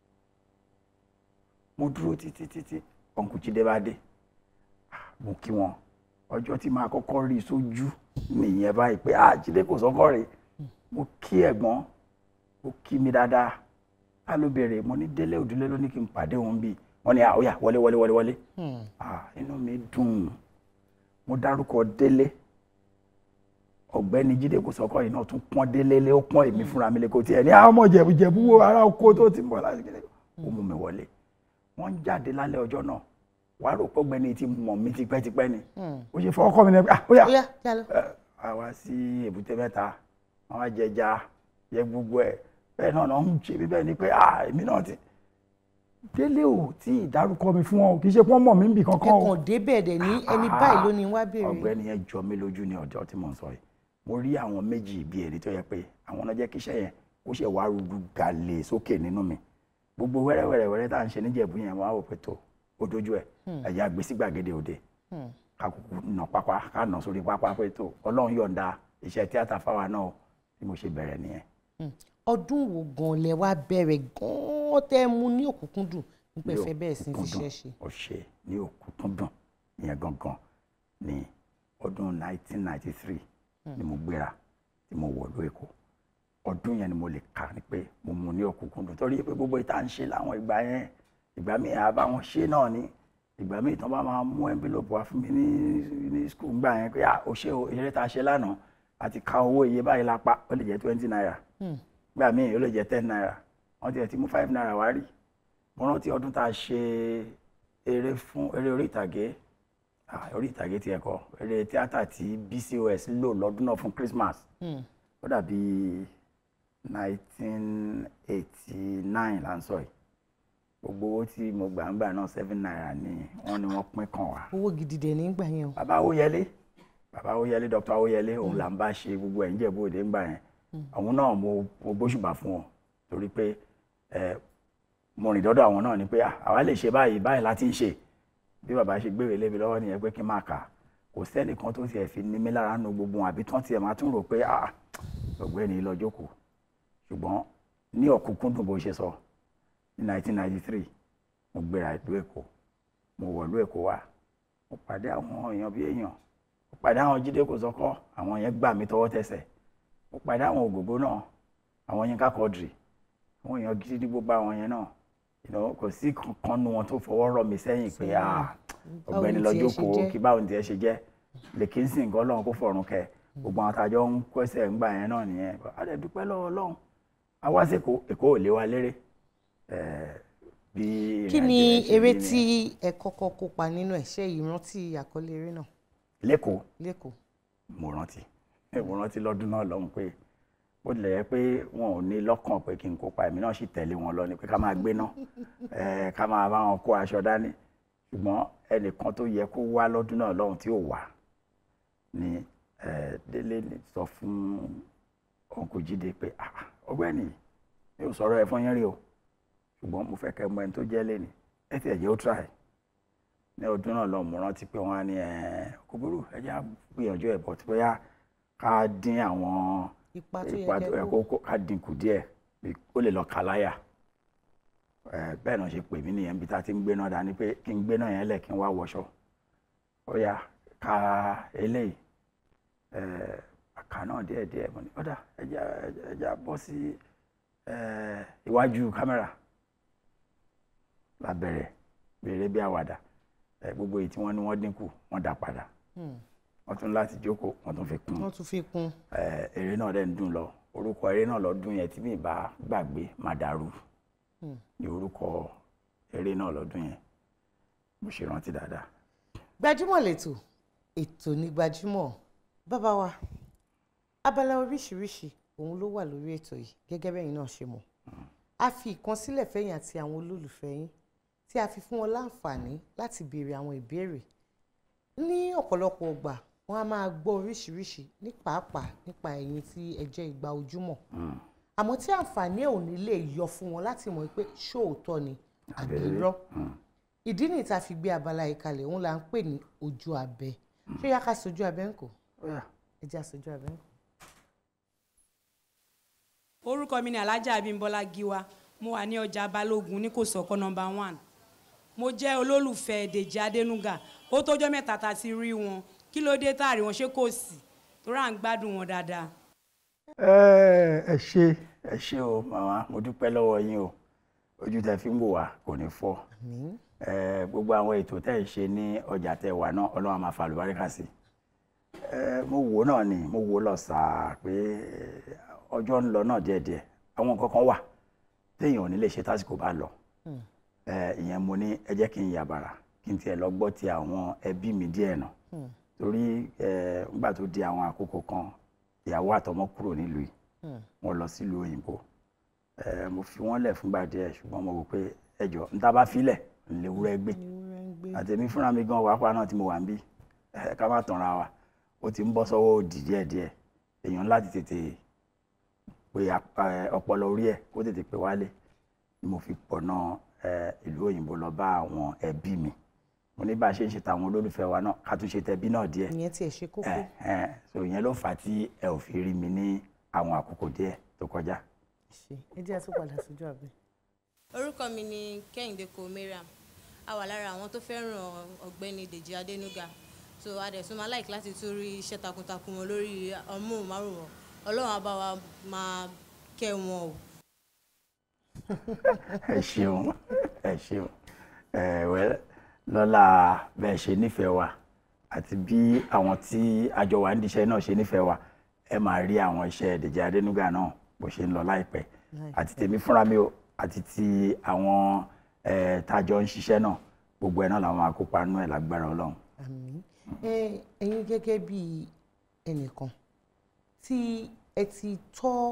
mo dúró títí títí ọ̀nkù jíde bá dé Ah, mo kí wọn ọjọ́ tí màá kọ́kọ́ rí i sójú nìyẹn báyìí pé ah jíde kò sọ́kọ́ rè mo kí ẹ̀gbọ́n ó kí mi dáadáa a ló béèrè mo ní délé òdúlé ló ní kí n pàdé òun bíi wọ́n ní àwòyà wọlé wọlé wọlé wọlé ah inú mi dùn mo dárúkọ délé ọ̀gbẹ́ni jíde kò sọkọ yìí náà tún pọ́n délé lé ó pọ́n èmi fúnra mi lè kó tiẹ̀ ní àwọn ọmọ jẹ̀bú jẹ̀bú wo ará oko tó ti ń bọ̀ láti kéde ó mú mi wọlé wọ́n ń jáde lálẹ́ ọjọ́ náà wàá rò pé ọ̀gbẹ́ni ti mọ̀ mí tipẹ́tipẹ́ ni ó ṣe fọwọ́ kọ́ mi ní ah ó yá Ó yá, já lọ. ẹ, a wá sí èbúté mẹ́ta wọ́n wá jẹja yẹ gbogbo ẹ̀ bẹ́ẹ̀ náà náà ń ṣe bí bẹ́ẹ̀ ni pé ah èmi náà ti délé ò tí ì dárúkọ mi fún ọ kì í ṣe pé wọ́n mọ̀ mí bì kankan o ẹkàn débẹ̀ dẹ̀ ní ẹni báyìí ló ní wá béèrè. ọ̀gbẹ́ni yẹn jọ mí lójú ní ọjọ́ tí mò ń sọ yìí mo rí àwọn méjì bíi èrè tó yẹ pé àwọn náà jẹ́ kí iṣẹ́ yẹn ó ṣe wá rúdú gàlè sókè nínú mi gbogbo wẹ́rẹ́wẹ́rẹ́ tá à ń ṣe níjẹ̀bú yẹn wọ́n á wò pé tó ó dojú ẹ̀ Hmm. ẹ̀yà gbé sí gbàgede òde Hmm. ká kúkú nà pápá ká nà sórí pápá pé tó ọlọ́run yọ̀ǹda iṣẹ́ tíátà fáwa náà bí mo ṣe bẹ̀rẹ̀ nìyẹn. Hmm. ọdún wo gan lẹ wá bẹ̀rẹ̀ gan tẹ́ ẹ mú ní òkúnkúndùn nípa ẹ̀fẹ́ bẹ́ẹ̀ sí fi ṣiṣẹ́ ṣe. ọ̀ṣẹ́ ní òkútúndùn ìyẹn gangan ní ọdún 1993 ni mo gbéra tí mo wọ̀ ló èkó ọdún yẹn ni mo lè kà ní pé mo mú ní òkúnkúndùn torí pé gbogbo ìta ń ṣe láwọn ìgbà yẹn ìgbà míì àbá wọn ṣe náà ni ìgbà míì tán bá máa mú envelope wá fún mi ní ní school gbà yẹn pé ah o ṣe o eré tá a ṣe lánàá àti ka owó iye báyìí lápá ó lè jẹ́ twenty naira Hmm. gbà míì ó lè jẹ́ ten naira wọ́n ti ẹ̀ ti mú five naira wá rí mo rántí ọdún tá a ṣe eré fún eré orí ìtàgé ah, orí ìtàgé tiẹ̀ kọ́ eré tíátà tí BCOS lò lọ́dún náà fún Christmas Hmm. ó dàbí nineteen eighty nine là ń sọ yìí gbogbo owó tí mo gbà ń gbà náà seven naira ni wọ́n ní wọ́n pín kàn wá. owó gidi dẹ̀ nígbà yẹn o. bàbá Awóyẹlé bàbá Awóyẹlé Dr. Awóyẹlé òun là ń bá ṣe gbogbo ẹ̀ ń jẹ̀bú òde ńgbà yẹn àwọn náà mo mo gbóṣùbà fún wọn torí pé ẹ mo rìn dọ́dọ̀ àwọn náà ni pé "Ah, àwa lè ṣe báyìí báyìí láti ń ṣe bí bàbá ṣe gbéwèé lébi lọ́wọ́ nìyẹn pé kí n máa kà á kò sẹ́nìkan tó tiẹ̀ fi ní mí lára nu gbogbo wọn àbí tán tiẹ̀ máa tún rò pé ah ọ̀gbẹ́ni lọ jókòó ṣùgbọ́n ní ọ̀kúnkúndùn bó ṣe sọ ní 1993 mo gbéra ìlú Èkó mo wọ̀ ìlú Èkó wá mo pàdé àwọn èèyàn bí èèyàn mo pàdé àwọn Jídé Kòsọ́kọ́ àwọn yẹn gbà mí tọwọ́ tẹsẹ̀ mo pàdé àwọn Ògògbó náà àwọn Yínká Quadri àwọn èèyàn gidi ní gbogbo àwọn yẹn náà You know, kò sí kankan nu wọn tó fọwọ́ rọ̀ mí sẹ́yìn pé ah Báwo ọ̀gbẹ́ni ni lọ tiẹ̀ ṣe jókòó jẹ́? kí báwo ni tiẹ̀ ṣe jẹ́ lèkì ń sìn nǹkan Ọlọ́run kó fọ̀run kẹ gbogbo àwọn àtàjọ ń kọ́sẹ̀ ń gbà yẹn náà nìyẹn a lè dúpẹ́ lọ́wọ́ Ọlọ́run a wá sí Èkó Èkó ò lé wa léré Eh, bí kí ìrìnàjò ni yẹn ṣe eré rí tí nìyẹn. ẹ kọ́kọ́ kópa nínú ẹ̀ ṣé ìrántí àkọlé eré náà lẹ́kọ̀ọ́ lẹ́kọ̀ọ́. mo rántí mo rántí lọ́dún náà lọ́hùn pé bó tilẹ̀ yẹ pé wọn ò ní lọ́kàn pé kí n kópa èmi náà sì tẹ̀lé wọn lọ ni pé ká máa gbé náà eh, ká máa bá wọn kó aṣọ dání ṣùgbọ́n ẹnìkan tó yẹ kó wá lọ́dún náà lọ́hùn tí ò wá ni eh, Délé ní sọ fún ọkọ̀ Jídé pé "Ah, ọ̀gbẹ́ni mi ò sọ̀rọ̀ ẹ̀ fún yín rí o ṣùgbọ́n mo fẹ́ kẹ́ mọ ẹni tó jẹ́ lẹ́ni ẹ ti ẹ̀jẹ̀ ó try ní ọdún náà lọ mo rántí pé wọ́n á ní ẹ̀ kò burú ẹ jẹ́ á gbìyànjú ẹ̀ bọ̀ tí bóyá ká dín àwọn Ipa tó yẹ ipa kẹ́ tó yẹ kó. kó kó- ká dínkù díẹ̀ bí ó lè lọ kàláyà ẹ bẹ́ẹ̀ náà ṣe pè mí nìyẹn bí tá a ti ń gbé náà dání pé kí n gbé náà yẹn lẹ̀ kí n wá wọṣọ ó yá ká eléyìí ẹ àká náà díẹ̀ díẹ̀ mo ní ọ̀dà ẹja ẹja bọ́ sí ẹ iwájú kámẹ́rà la bẹ̀rẹ̀ bèrè bí àwàdà ẹ gbogbo èyí tí wọ́n ní wọ́n dínkù wọ́n dá padà wọ́n tún láti jókòó wọ́n tún fi kún wọ́n tún fi kún. ẹ eré náà dẹ̀ ń dùn lọ orúkọ eré náà lọ́dún yẹn tí mi bá gbàgbé màdàrú Hmm. ní orúkọ eré náà lọ́dún yẹn mo ṣe rántí dáadáa. gbajúmọ̀ lẹ́tọ̀ ètò ní gbajúmọ̀ bàbá wa abala oríṣiríṣi òun ló wà lórí ètò yìí gẹ́gẹ́ bẹ́yìn náà ṣe mọ̀ a fi ìkan sílẹ̀ fẹ́yìn àti àwọn olólùfẹ́ yín tí a fi fún wọn láǹfààní láti béèrè àwọn ìbéèrè ní ọ̀pọ̀lọpọ̀ ọgbà wọn a máa gbọ́ oríṣiríṣi ní pàápàá nípa ẹ̀yin tí ẹ jẹ́ ìgbà ojúmọ́ àmọ́ tí àǹfààní ẹ̀ ò ní lè yọ fún wọn láti mọ̀ pé ṣóòótọ́ ni àbí irọ́ ìdí nìyí tá a fi gbé abala yìí kalẹ̀ òun là ń pè ní ojú abẹ ṣé yá ká sojú abẹ ń kò ẹ jẹ́ àsojú abẹ ń kò. orúkọ mi ni alhaja abimbola giwa mo wà ní ọjà balógun ní kòsọkọ nọmba one mo jẹ́ olólùfẹ́ dèjì adénúgà ó tọ́jọ́ mẹ́ta tá a ti rí wọn kí ló dé táàrí wọn ṣé kò sí torí à ń gbádùn wọn dáadáa. ẹ ẹ ṣe ẹ ṣe o màmá mo dúpẹ́ lọ́wọ́ yín o ojú tẹ fi ń wò wá kò ní fọ́ ẹ gbogbo àwọn ètò tẹ́ ẹ ṣe ní ọjà tẹ́ wà náà ọlọ́run á máa fa àlùbáríkà sí ẹ mo wò náà ni mo wò lọ sáà pé ọjọ́ ń lọ náà díẹ̀díẹ̀ àwọn nǹkan kan wà téèyàn ò ní lè ṣe tásìkò bá lọ ẹ ìyẹn mo ní ẹ jẹ́ kí n yàbàrà kí n tiẹ̀ lọ gbọ́ ti àwọn ẹbí mi díẹ̀ náà torí ẹ nígbà tó di àwọn àkókò kan ìyàwó àtọmọ kúrò nílùú yìí wọ́n lọ sílùú òyìnbó ẹ mo fi wọ́n lẹ̀ fúngbà díẹ̀ ṣùgbọ́n mo wò pé ẹjọ́ n ta bá filẹ̀ n lè wúrẹ́ gbé àtẹ̀mí fúnra mi gan wàá náà tí mo wà ń bí ẹ ká má tanra wa ó ti ń bọ́ sọ́wọ́ òdì díẹ̀díẹ̀ èèyàn láti tètè pé ọpọlọ orí ẹ̀ kó tètè pé wálé ni mo fi pọ̀ náà ìlú òyìnbó lọ bá àwọn ẹbí mi mo ní bá a ṣe ń ṣe tàwọn olólùfẹ́ wa náà ká tún ṣe tẹbí náà díẹ̀ ìyẹn tiẹ̀ ṣe kókó. ẹ ẹ so ìyẹn ló fà á tí ẹ ò fi rí mi ní àwọn àkókò díẹ̀ tó kọjá. ṣe ẹ jẹ́ àtúntò padà sójú abẹ. orúkọ mi ni kẹ́hìndé kò mariam a wà lára àwọn tó fẹ́ràn ọ̀gbẹ́ni dèjì adénúgà so a dẹ̀ tún máa láìkí láti tún rí iṣẹ́ takuntakun wọn lórí ọmọọ̀márùn-ún ọlọ́run á bá wa máa kẹ́ wọn o. ẹ ṣeun ẹ ṣeun ẹ wẹ lọ́la bẹ́ẹ̀ ṣe nífẹ̀ẹ́ wa àti bí àwọn tí àjọ wa ń diṣẹ́ náà ṣe nífẹ̀ẹ́ wa ẹ máa rí àwọn iṣẹ́ Dèjì Adénúgà náà bó ṣe ń lọ láìpẹ́ àti tèmi fúnra mi o àti ti àwọn tájọ ń ṣiṣẹ́ náà gbogbo ẹ̀ náà làwọn máa kópa nínú ẹ̀ lágbára ọlọ́run. àmín ẹ ẹ̀yin gẹ́gẹ́ bí ẹnìkan tí ẹ ti tọ́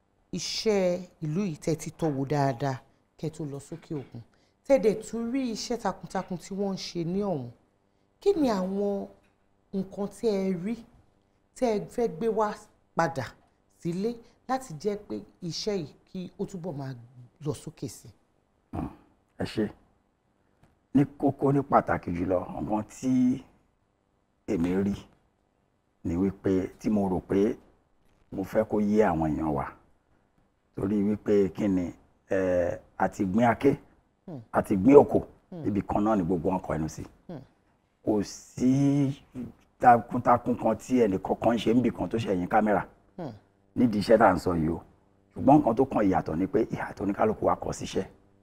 iṣẹ́ ìlú yìí tẹ́ ti tọ́ wò dáadáa kẹ́ tó lọ sókè òkun tẹ́dẹ̀ tún rí iṣẹ́ takuntakun tí wọ́n ń ṣe ní ọ̀hún kí ni àwọn nǹkan tí ẹ rí tẹ́ ẹ fẹ́ gbé wá padà sílé láti jẹ́ pé iṣẹ́ yìí kí ó túbọ̀ máa lọ sókè sí. ẹ ṣe ní kókó ní pàtàkì jùlọ nǹkan tí èmi rí ni wípé tí mo rò pé mo fẹ́ kó yé àwọn èèyàn wa torí wípé kí ni ẹ àti gbin aké àti gbin òkò ibì kan náà ni gbogbo wọn kọ ẹnu sí kò sí takuntakun kan tí ẹnì kọ̀ọ̀kan ń ṣe níbì kan tó ṣẹ̀yìn kámẹ́rà nídìí iṣẹ́ tá à ń sọ yìí o ṣùgbọ́n nǹkan tó kan ìyàtọ̀ ni pé ìyàtọ̀ oníkálukú wa kọ síṣẹ́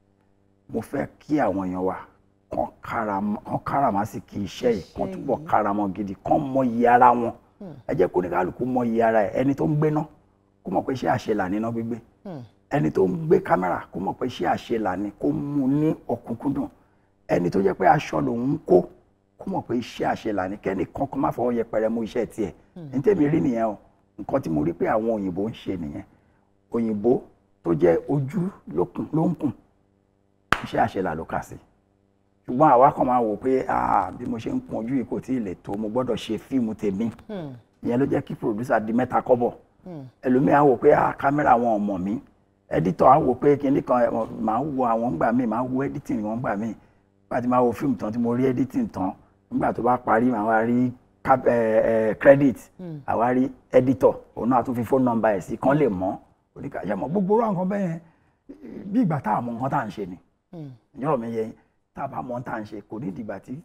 mo fẹ́ kí àwọn èèyàn wa kàn káram- kàn káràmásìkì iṣẹ́ yìí kàn túbọ̀ káramọ́ gidi kàn mọ iye ara wọn ẹ jẹ́ kó oníkálukú mọ iye ara ẹ̀ ẹni tó ń gbéná kó mọ̀ pé iṣẹ́ àṣelà níná gbígbé ẹni tó ń gbé kámẹ́rà kó mọ̀ pé iṣẹ́ àṣelà ni kó mú ní ọ̀kúnkúndùn ẹni tó jẹ́ pé aṣọ lòun ń kó kó mọ̀ pé iṣẹ́ àṣelà ni kẹ́ni kankan má fọwọ́ yẹpẹrẹ mú iṣẹ́ tiẹ̀ ní tèmi rí nìyẹn o nǹkan tí mo rí pé àwọn òyìnbó ń ṣe nìyẹn òyìnbó tó jẹ́ ojú lókun ló ń kùn iṣẹ́ àṣelà ló kà sí ṣùgbọ́n àwa kan máa wò pé ah, bí mo ṣe ń kun ojú yìí kò tí ì lè tó mo gbọ́dọ̀ ṣe fíìmù tèmi ìyẹn ló jẹ́ kí producer di mẹ́ta kọ́bọ̀ ẹlòmíà wò pé ah, kámẹ́rà wọn ò mọ̀ mí editor á wò pé kinní kan ẹ, màá wo àwọn gbà mí màá wo editing wọn gbà mí nígbà tí màá wo fíìmù tán tí mo rí editing tán nígbà tó bá parí màá wá rí cap- ẹ, ẹ, credit àwa rí editor òun náà tún fi phone number ẹ̀ sí kán lè mọ̀ oníkàṣẹ́ mọ̀ gbogbo orú àwọn kan bẹ́ẹ̀ yẹn bí ìgbà tá a mọ nǹkan tá à ń ṣe ni ìyọ́rọ̀ mi yẹ yín tá a bá mọ tá à ń ṣe kò ní ìdìgbà tí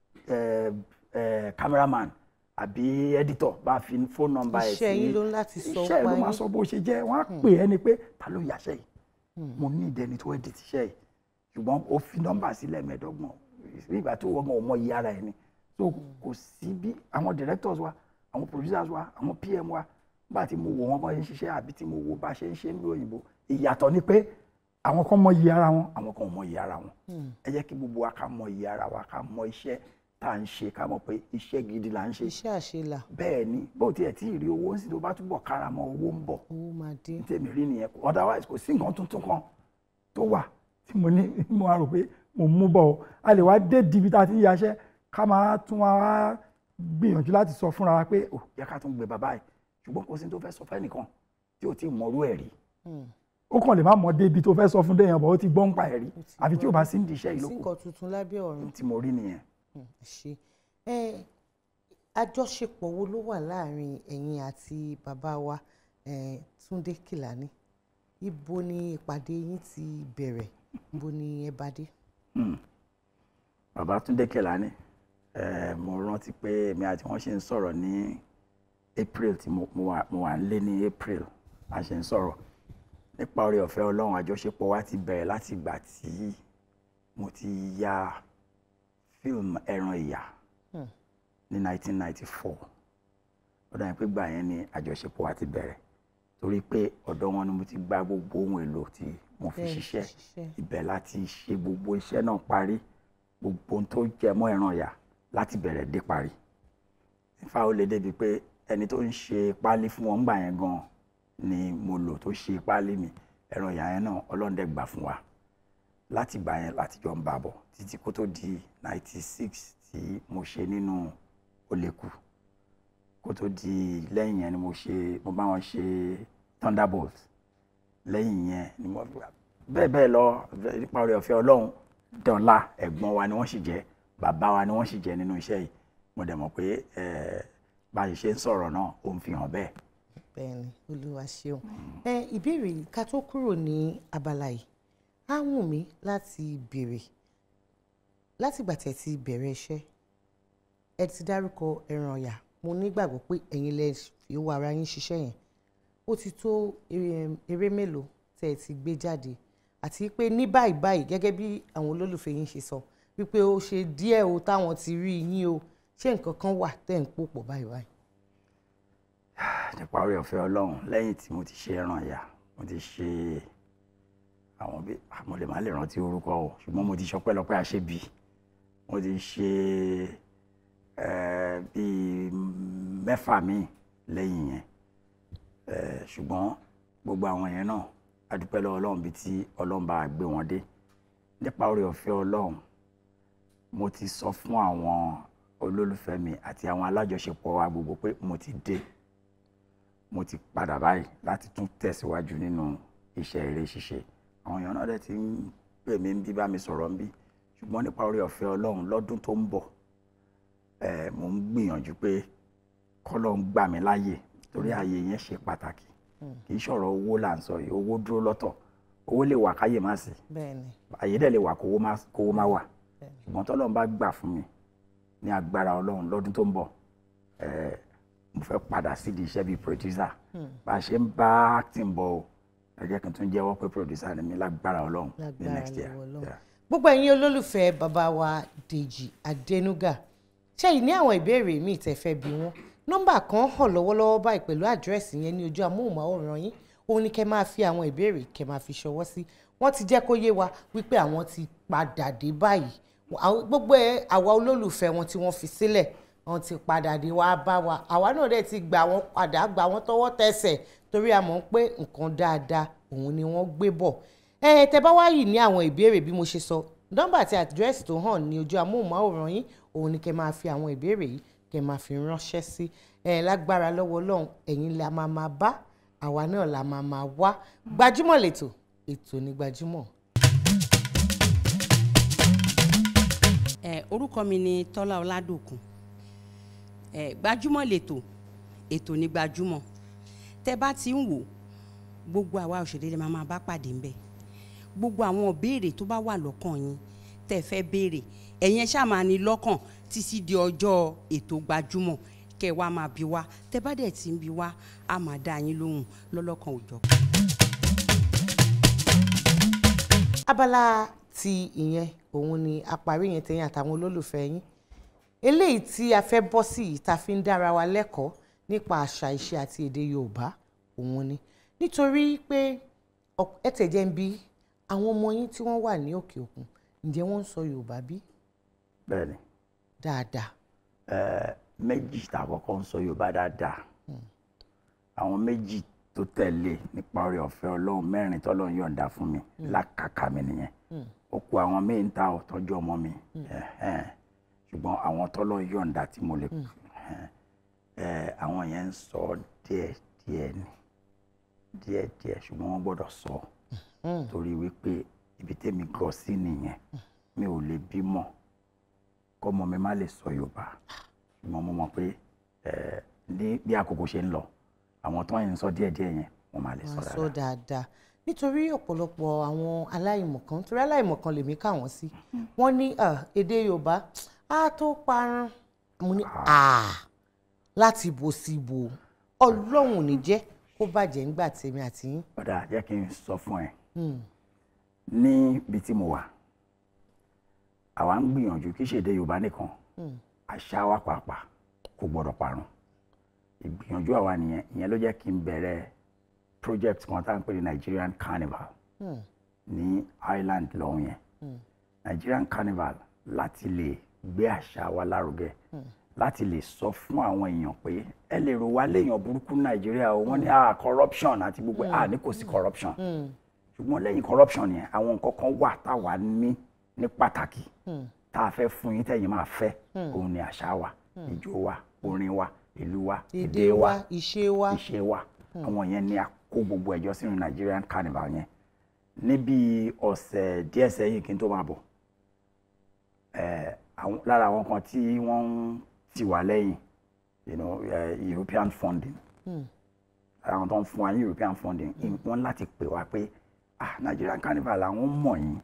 ẹ, ẹ, cameraman àbí editor bá fi phone number ẹ̀ sí Iṣẹ́ yín ló ń láti sọ iṣẹ́ ẹ̀ ló pa máa yín. sọ bó ṣe jẹ́ wọ́n á pè é ni pé ta ló yàṣẹ́ yìí mo ní ìdẹni tó edit iṣẹ́ yìí ṣùgbọ́n ó fi nọ́mbà sílẹ̀ mẹ́ẹ̀ẹ́dọ́gbọ̀n nígbà tó wọ́n ò mọ iye ara ẹ̀ ni so kò sí bí àwọn directors wa àwọn producers wa àwọn pm wa bá ti mo wò wọ́n bá ṣe ń ṣiṣẹ́ àbí tí mo wò bá ṣe ń ṣe ní òyìnbó ìyàtọ̀ ni pé àwọn kan mọ iye ara wọn àwọn kan ò mọ iye ara wọn ẹ jẹ́ kí gbogbo wa ká mọ iye ara wa ká mọ iṣẹ́ tá à ń ṣe ká mọ̀ pé iṣẹ́ gidi là ń ṣe iṣẹ́ àṣelà bẹ́ẹ̀ ni bó tiẹ̀ tí ì rí owó sí tó bá túbọ̀ kára mọ́ owó ń bọ̀ owó máa dé ní tèmi rí nìyẹn otherwise kò sí nǹkan tuntun kan tó wà tí mo ní mo wá rò pé mo mú bọ̀ o a lè wá dé dibi tá a ti ń yaṣẹ́ ká máa tún wá gbìyànjú láti sọ fúnra wa pé ò yẹ ká tún gbé bàbá yìí ṣùgbọ́n kò sí ní tó fẹ́ sọ fẹ́nìkan tí ò tí ì mọrú ẹ̀ rí ó kàn lè má mọ débi tó fẹ́ sọ fún déyàn bọ̀ ó ti gbọ́ ń pa ẹ̀ rí àfi tí ò bá sí ní iṣẹ́ yìí sí lóko nǹkan tuntun lábẹ́ ọ̀run tí mo rí nìyẹn. ẹ ṣe ẹ àjọṣepọ̀ wo ló wà láàrin ẹ̀yin àti bàbá wa eh, Túndé Kèlání ibo ni ìpàdé yín ti bẹ̀rẹ̀ ibo ni ẹ bá dé. Hmm. bàbá Túndé Kèlání eh, mo rántí pé èmi àti wọn ṣe ń sọ̀rọ̀ ní April tí mo mo wà mo wà ń lé ní April a ṣe ń sọ̀rọ̀ nípa oore ọ̀fẹ́ Ọlọ́run àjọṣepọ̀ wa ti bẹ̀rẹ̀ láti ìgbà tí mo ti ya fíìmù ẹran ìyà Hmm. ní 1994 ó dàbí pé gbà yẹn ni àjọṣepọ̀ wa ti bẹ̀rẹ̀ torí pé ọ̀dọ̀ wọn ni mo ti gba gbogbo ohun èlò tí mo fi Bẹ́ẹ̀ ni, ṣiṣẹ́ ṣiṣẹ́. ibẹ̀ láti ṣe gbogbo iṣẹ́ náà parí gbogbo ohun tó jẹ mọ́ ẹran ìyà láti bẹ̀rẹ̀ dé parí ifá ó lè débi pé ẹni tó ń ṣe páálí fún wọn gbà yẹn gan ni mo lò tó ṣe páálí mi ẹran ìyà yẹn náà ọlọ́ndẹ̀ gbà fún wa láti gbà yẹn láti jọ ń bá bọ̀ títí kó tó di ninety six tí mo ṣe nínú Oleku kó tó di lẹ́yìn yẹn ni mo ṣe mo bá wọn ṣe Thunderbolt lẹ́yìn yẹn ni mo bẹ́ẹ̀ bẹ́ẹ̀ lọ nípa oore ọ̀fẹ́ Ọlọ́run dọ̀la ẹ̀gbọ́n wa ni wọ́n sì jẹ́ bàbá wa ni wọ́n sì jẹ́ nínú iṣẹ́ yìí mo dẹ̀ mọ̀ pé eh, bá a ṣe ń sọ̀rọ̀ náà ó ń fi hàn bẹ́ẹ̀. bẹ́ẹ̀ni olúwa ṣeun ẹ ìbéèrè yìí ká tó kúrò ní abala yìí á wù mí láti béèrè látìgbà tẹ́ ti bẹ̀rẹ̀ iṣẹ́ ẹ ti dárúkọ ẹran ọ̀yà mo nígbàgbọ́ pé ẹ̀yin lẹ fi owó ara yín ṣiṣẹ́ yẹn ó ti tó eré eré mélòó tẹ́ ẹ ti gbé jáde àti pé ní báyìí báyìí gẹ́gẹ́ bí àwọn olólùfẹ́ yín ṣe sọ wípé ó ṣe díẹ̀ o táwọn ti rí yín o ṣé nǹkan kan wà tẹ́ ń pò pọ̀ báyìí báyìí. nípa oore ọ̀fẹ́ Ọlọ́run lẹ́yìn tí mo ti ṣe ẹran ìyá mo ti ṣe àwọn bí mo lè má lè rántí orúkọ o ṣùgbọ́n mo ti ṣọpẹ́lọpẹ́ àṣebí mo ti ṣe eh, bíi mẹ́fà míì lẹ́yìn yẹn Eh, ṣùgbọ́n gbogbo àwọn yẹn náà a dúpẹ́ lọ́wọ́ ọlọ́run bíi tí ọlọ́run bá gbé wọn dé nípa oore ọ̀fẹ́ ọlọ́run mo ti sọ fún àwọn olólùfẹ́ mi àti àwọn alájọṣepọ̀ wa gbogbo pé mo ti dé mo ti padà báyìí láti tún tẹ̀síwájú nínú iṣẹ́ eré ṣíṣe àwọn èèyàn náà dẹ̀ ti ń pè mí ń bí bá mi sọ̀rọ̀ ń bí ṣùgbọ́n nípa oore ọ̀fẹ́ ọlọ́run lọ́dún tó ń bọ̀ eh, mo ń gbìyànjú pé kọ́lọ́ ń gbà mí láàyè torí ààyè yẹn ṣe pàtàkì kì í ṣọ̀rọ̀ owó là ń sọ yìí owó dúró lọ́tọ̀ owó lè wà káyè má sí bẹ́ẹ̀ni àyè dẹ̀ lè wà kówó má kówó má wà ṣùgbọ́n tọ́lọ́run bá gbà fún mi ní agbára ọlọ́run lọ́dún tó ń bọ̀ eh, mo fẹ́ padà sídìí iṣẹ́ bíi producer bá a ṣe ń bá acting bọ̀ o ẹ jẹ́ kí n tún jẹ́wọ́ pé producer ni mi lágbára ọlọ́run ní Lágbára next year. lọ́wọ́ Ọlọ́run. Yeah. gbogbo ẹ̀yin olólùfẹ́ bàbá wa Dèjì Adénúgà ṣẹ́yìn ní àwọn ìbéèrè míì tẹ́ fẹ́ bí wọ́n nọ́mbà kan hàn lọ́wọ́lọ́wọ́ báyìí pẹ̀lú àdírẹ́sì yẹn ní ojú amóhùnmáwòrán yín òun ni kẹ́ máa fi àwọn ìbéèrè kẹ́ máa fi ṣọwọ́ sí wọ́n ti jẹ́ kó yé wa wípé àwọn ti padà dé báyìí Àwọn- gbogbo ẹ̀ àwa olólùfẹ́ wọn tí wọ́n fi sílẹ̀ wọ́n ti padà dé wá bá wa àwa náà dẹ̀ ti gbà wọ́n padà gbà wọ́n tọwọ́ tẹsẹ̀ torí a mọ̀ pé nǹkan dáadáa òun ni wọ́n gbé bọ̀ ẹ tẹ bá wá yìí ní àwọn ìbéèrè bí mo ṣe sọ nọ́mbà àti àdírẹ́sì tó hàn ní ojú amóhùnmáwòrán yín òun ni kẹ́ máa fi àwọn ìbéèrè yìí kẹ́ máa fi ránṣẹ́ sí ẹ lágbára lọ́wọ́ Ọlọ́run ẹ̀yin la máa máa bá àwa náà la máa máa wá gbajúmọ̀ lẹ́tọ̀ ètò ní gbajúmọ̀. ẹ orúkọ mi ni tọ́lá ọládòkun ẹ gbajúmọ̀ lètò ètò ní gbajúmọ̀ tẹ bá ti ń wò gbogbo àwa òṣèré lè máa máa bá pàdé ńbẹ̀ gbogbo àwọn ìbéèrè tó bá wà lọ́kàn yín tẹ́ fẹ́ béèrè ẹ̀yin ẹ ṣáà máa ní lọ́kàn títí di ọjọ́ ètò gbajúmọ̀ kẹ́ ẹ wá máa bi wá tẹ bá dẹ̀ ti ń bi wá a máa dá yín lóhùn lọ́lọ́kan òjọ̀ abala ti ìyẹn òun ni àparí yẹn tẹ̀yìn àtàwọn olólùfẹ́ yín eléyìí tí a fẹ́ bọ́ sí yìí tá a fi ń dára wa lẹ́kọ̀ọ́ nípa àṣà ìṣe àti èdè Yorùbá òun ni nítorí pé ọ̀p- ẹ tẹ̀jẹ̀ ń bi àwọn ọmọ yín tí wọ́n wà ní òkè òkun ǹjẹ́ wọ́n ń sọ Yorùbá bí bẹ́ẹ̀ni dáadáa eh, méjì tá a kọ́kọ́ ń sọ Yorùbá dáadáa àwọn méjì tó tẹ̀lé nípa oore ọ̀fẹ́ Ọlọ́run mẹ́rin tọ́lọ́run yọ̀ǹda fún mi lákàkà mi nìyẹn ó kù àwọn míì ń ta ọ̀tọ́jú ọmọ mi ẹ̀hẹ́n. ṣùgbọ́n àwọn tọ́lọ́run yọ̀ǹda tí mo lè ẹ̀hẹ́n. Eh, àwọn yẹn ń sọ díẹ̀ díẹ̀ ni díẹ̀ díẹ̀ ṣùgbọ́n wọ́n gbọ́dọ̀ sọ torí wípé ibi tẹ́mi gọ sí nìyẹn mi ò lè bímọ kọ́mọ mi má lè sọ Yorùbá ṣùgbọ́n mo mọ̀ pé eh, ní bí àkókò ṣe ń lọ àwọn tó ń sọ díẹ̀díẹ̀ yẹn wọ́n máa lè sọ wọ́n dáadáa. sọ dáadáa nítorí ọ̀pọ̀lọpọ̀ àwọn aláìmọ̀kan torí aláìmọ̀kan lèmi kà wọ́n sí wọ́n ní ah, èdè Yorùbá á tó parun mo ní ah láti bò sí bò Ọlọ́run ò ní jẹ́ kó bàjẹ́ ńgbà tèmi àti yín. ọ̀dà jẹ́ kí n sọ fún ẹ Hmm. níbi tí mo wà àwa ń gbìyànjú kí ṣèdè Yorùbá nìkan Hmm. àṣà wa pàápàá kò gbọdọ̀ parun ìgbìyànjú àwa nìyẹn ìyẹn ló jẹ́ kí n bẹ̀rẹ̀ project kan tá à ń pè ní Nigerian Carnival Hmm. ní Ireland lọ́hùn yẹn Hmm. Nigerian Carnival láti lè gbé àṣà wa lárugẹ Hmm. láti lè sọ fún àwọn èèyàn pé ẹ lè rò wá léèyàn burúkú ní Nàìjíríà o wọ́n ní ah corruption àti gbogbo ah ní kò sí corruption Hmm. ṣùgbọ́n lẹ́yìn corruption yẹn àwọn nǹkan kan wà táwa ní ní pàtàkì Hmm. tá a fẹ́ fún yín tẹ̀yin máa fẹ́ Hmm. òun ni àṣà wa Hmm. ìjó wa orin wa ìlú wa èdè wa ìṣe wa ìṣe wa Hmm. àwọn yẹn ni a kó gbogbo ẹjọ́ sínú Nigerian Carnival yẹn níbi ọ̀sẹ̀ díẹ̀ sẹ́yìn kí n tó máa bọ̀ eh, àwọn- lára àwọn kan tí wọ́n ń tì wá lẹ́yìn you know, eh, European funding Hmm. àwọn tó ń fún wa ní European funding wọ́n láti pè wá pé ah Nigerian Carnival àwọn mọ̀ yín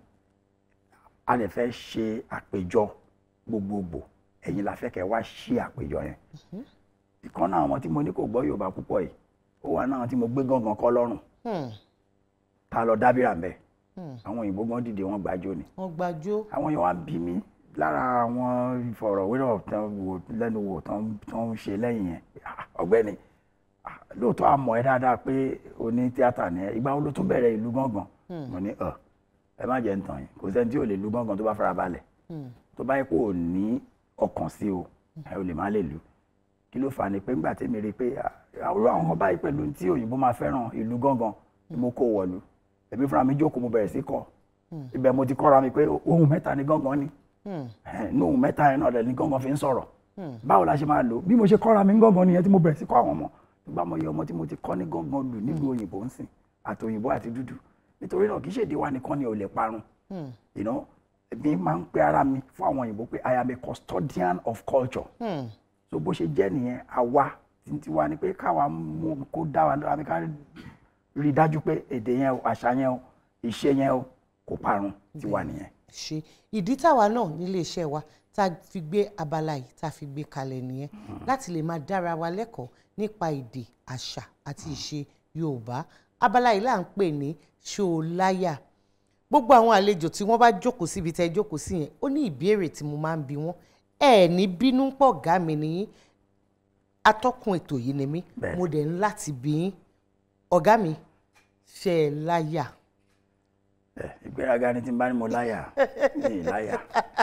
a lè fẹ́ ṣe àpéjọ gbogbogbò ẹ̀yin la fẹ́ kẹ́ wá ṣí àpéjọ yẹn ìkan náà àwọn tí mo ní kò gbọ́ Yorùbá púpọ̀ yìí ó wà náà tí mo gbé gángan kọ́ lọ́rùn Hmm. tá a lọ dábìrà mbẹ́ Hmm. àwọn òyìnbó gan dìde wọn gbàjọ ni wọ́n gbàjọ́. àwọn yẹn wá bí mi lára àwọn ìfọ̀rọ̀wérọ̀ tán wò lẹ́nu wò tán tán ń ṣe lẹ́yìn yẹn Ah, ọ̀gbẹ́ni ah, lóòótọ́ a mọ̀ ẹ́ dáadáa pé o ní tíátà ni ẹ ìgbà wo ló tún bẹ̀rẹ̀ ìlú gángan Hmm. mo ní ọ ẹ má jẹ́ ń tàn yín kò sẹ́ni tí ò lè lu gángan tó bá fara balẹ̀ tó bá yẹ kó o ní ọkàn sí o ẹ o lè má lè lù kí ló fà á ni pé ńgbà tèmi rí i pé àwòrán àwọn ọba yìí pẹ̀lú tí òyìnbó máa fẹ́ràn ìlú gángan ni mo kó wọ̀lú èmi fúnra mi jókòó mo bẹ̀rẹ̀ sí kọ́ ibẹ̀ mo ti kọ́ra mi pé ohun mẹ́ta ni gángan ni ní ohun mẹ́ta yẹn náà lẹ́ni gángan fi ń sọ̀rọ̀ báwo la ṣe máa lò bí mo ṣe kọ́ra mi ń gángan nìyẹn tí mo bẹ̀rẹ̀ sí kọ́ àwọn ọmọ nígbà mo yẹ ọmọ tí mo ti kọ́ ní gángan lù nílùú òyìnbó ń sìn àti òyìnbó àti dúdú nítorí náà kì í ṣèdí wa nìkan ni ò lè parun you know èmi máa ń pe ara mi fún àwọn òyìnbó pé I am a custodian of culture so bó ṣe jẹ́ nìyẹn àwa tí wa ni pé káwa mú kó dá wa lọ́wọ́ ká rí i dájú pé èdè yẹn o àṣà yẹn o ìṣe yẹn o kò parun tiwa nìyẹn. ṣe ìdí táwa náà nílé iṣẹ́ wa tá a fi gbé abala yìí tá a fi gbé kalẹ̀ nìyẹn láti lè máa dára wa lẹ́kọ̀ọ́ nípa èdè àṣà àti ìṣe Yorùbá abala yìí là ń pè ní ṣòláyà gbogbo àwọn àlejò tí wọ́n bá jókòó síbi tẹ́ jókòó sí yẹn ó ní ìbéèrè tí mo máa ń bi wọ́n ẹ ní bínú pọ̀ gá mi nìyí atọ́kùn ètò yìí ni mí mo dẹ̀ ń láti bí yín ọ̀gá mi ṣe é láyà. ẹ ìgbéraga ni tí n bá ní mo láyà ní ìláyà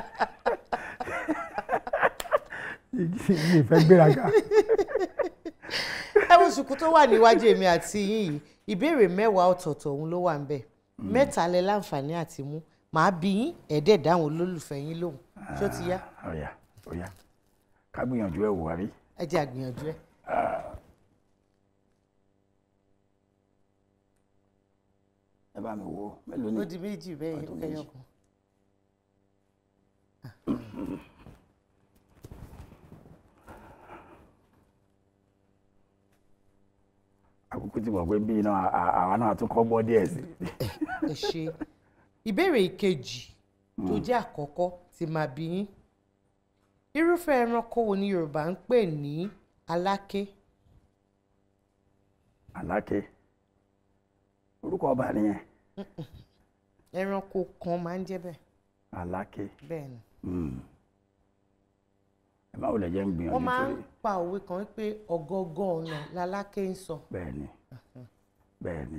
mi ì fẹ́ gbéraga. ẹ wo ṣùkú tó wà níwájú èmi àti yín yìí ìbéèrè mẹ́wàá ọ̀tọ̀ọ̀tọ̀ òun ló wà ń bẹ̀ mẹ́ta lẹ láǹfààní àti mú màá bí yín ẹ̀ẹ́dẹ̀ dáhùn olólùfẹ́ yín lóhùn ṣó ti yá. ọ̀yà ọ̀yà ká gbìyànjú ẹ̀ wò wá rí. ẹ jẹ́ àgbìyànjú ẹ̀. ẹ bá mi wo mélòó ni. ó di méjì bẹ́ẹ̀ yẹn kẹyọ kan. àkókò tí mo gbé bí iná àwa náà tún kọ́ gbọ́ díẹ̀ sí. ẹ ṣe ìbéèrè ìkejì tó jẹ́ àkọ́kọ́ tí màá bí yín irúfẹ́ ẹranko wo ni Yorùbá ń pè ní aláké. aláké orúkọ ọba nìyẹn. ẹranko kan máa ń jẹ́ bẹ́ẹ̀. aláké. bẹ́ẹ̀ ni. ẹ má wulẹ̀ jẹ́ ń gbìyànjú wọ́n máa ń pa òwe kan wípé ọ̀gọ́gọ́ ọ̀nà laláké ń sọ. bẹ́ẹ̀ni bẹ́ẹ̀ni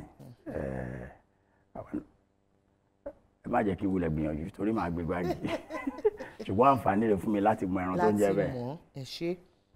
ẹ má jẹ́ kí wulẹ̀ gbìyànjú torí màá gbé gbági ṣùgbọ́n àǹfààní rẹ̀ fún mi láti mọ ẹran tó ń jẹ́ bẹ́ẹ̀. láti mọ̀ ẹ ṣe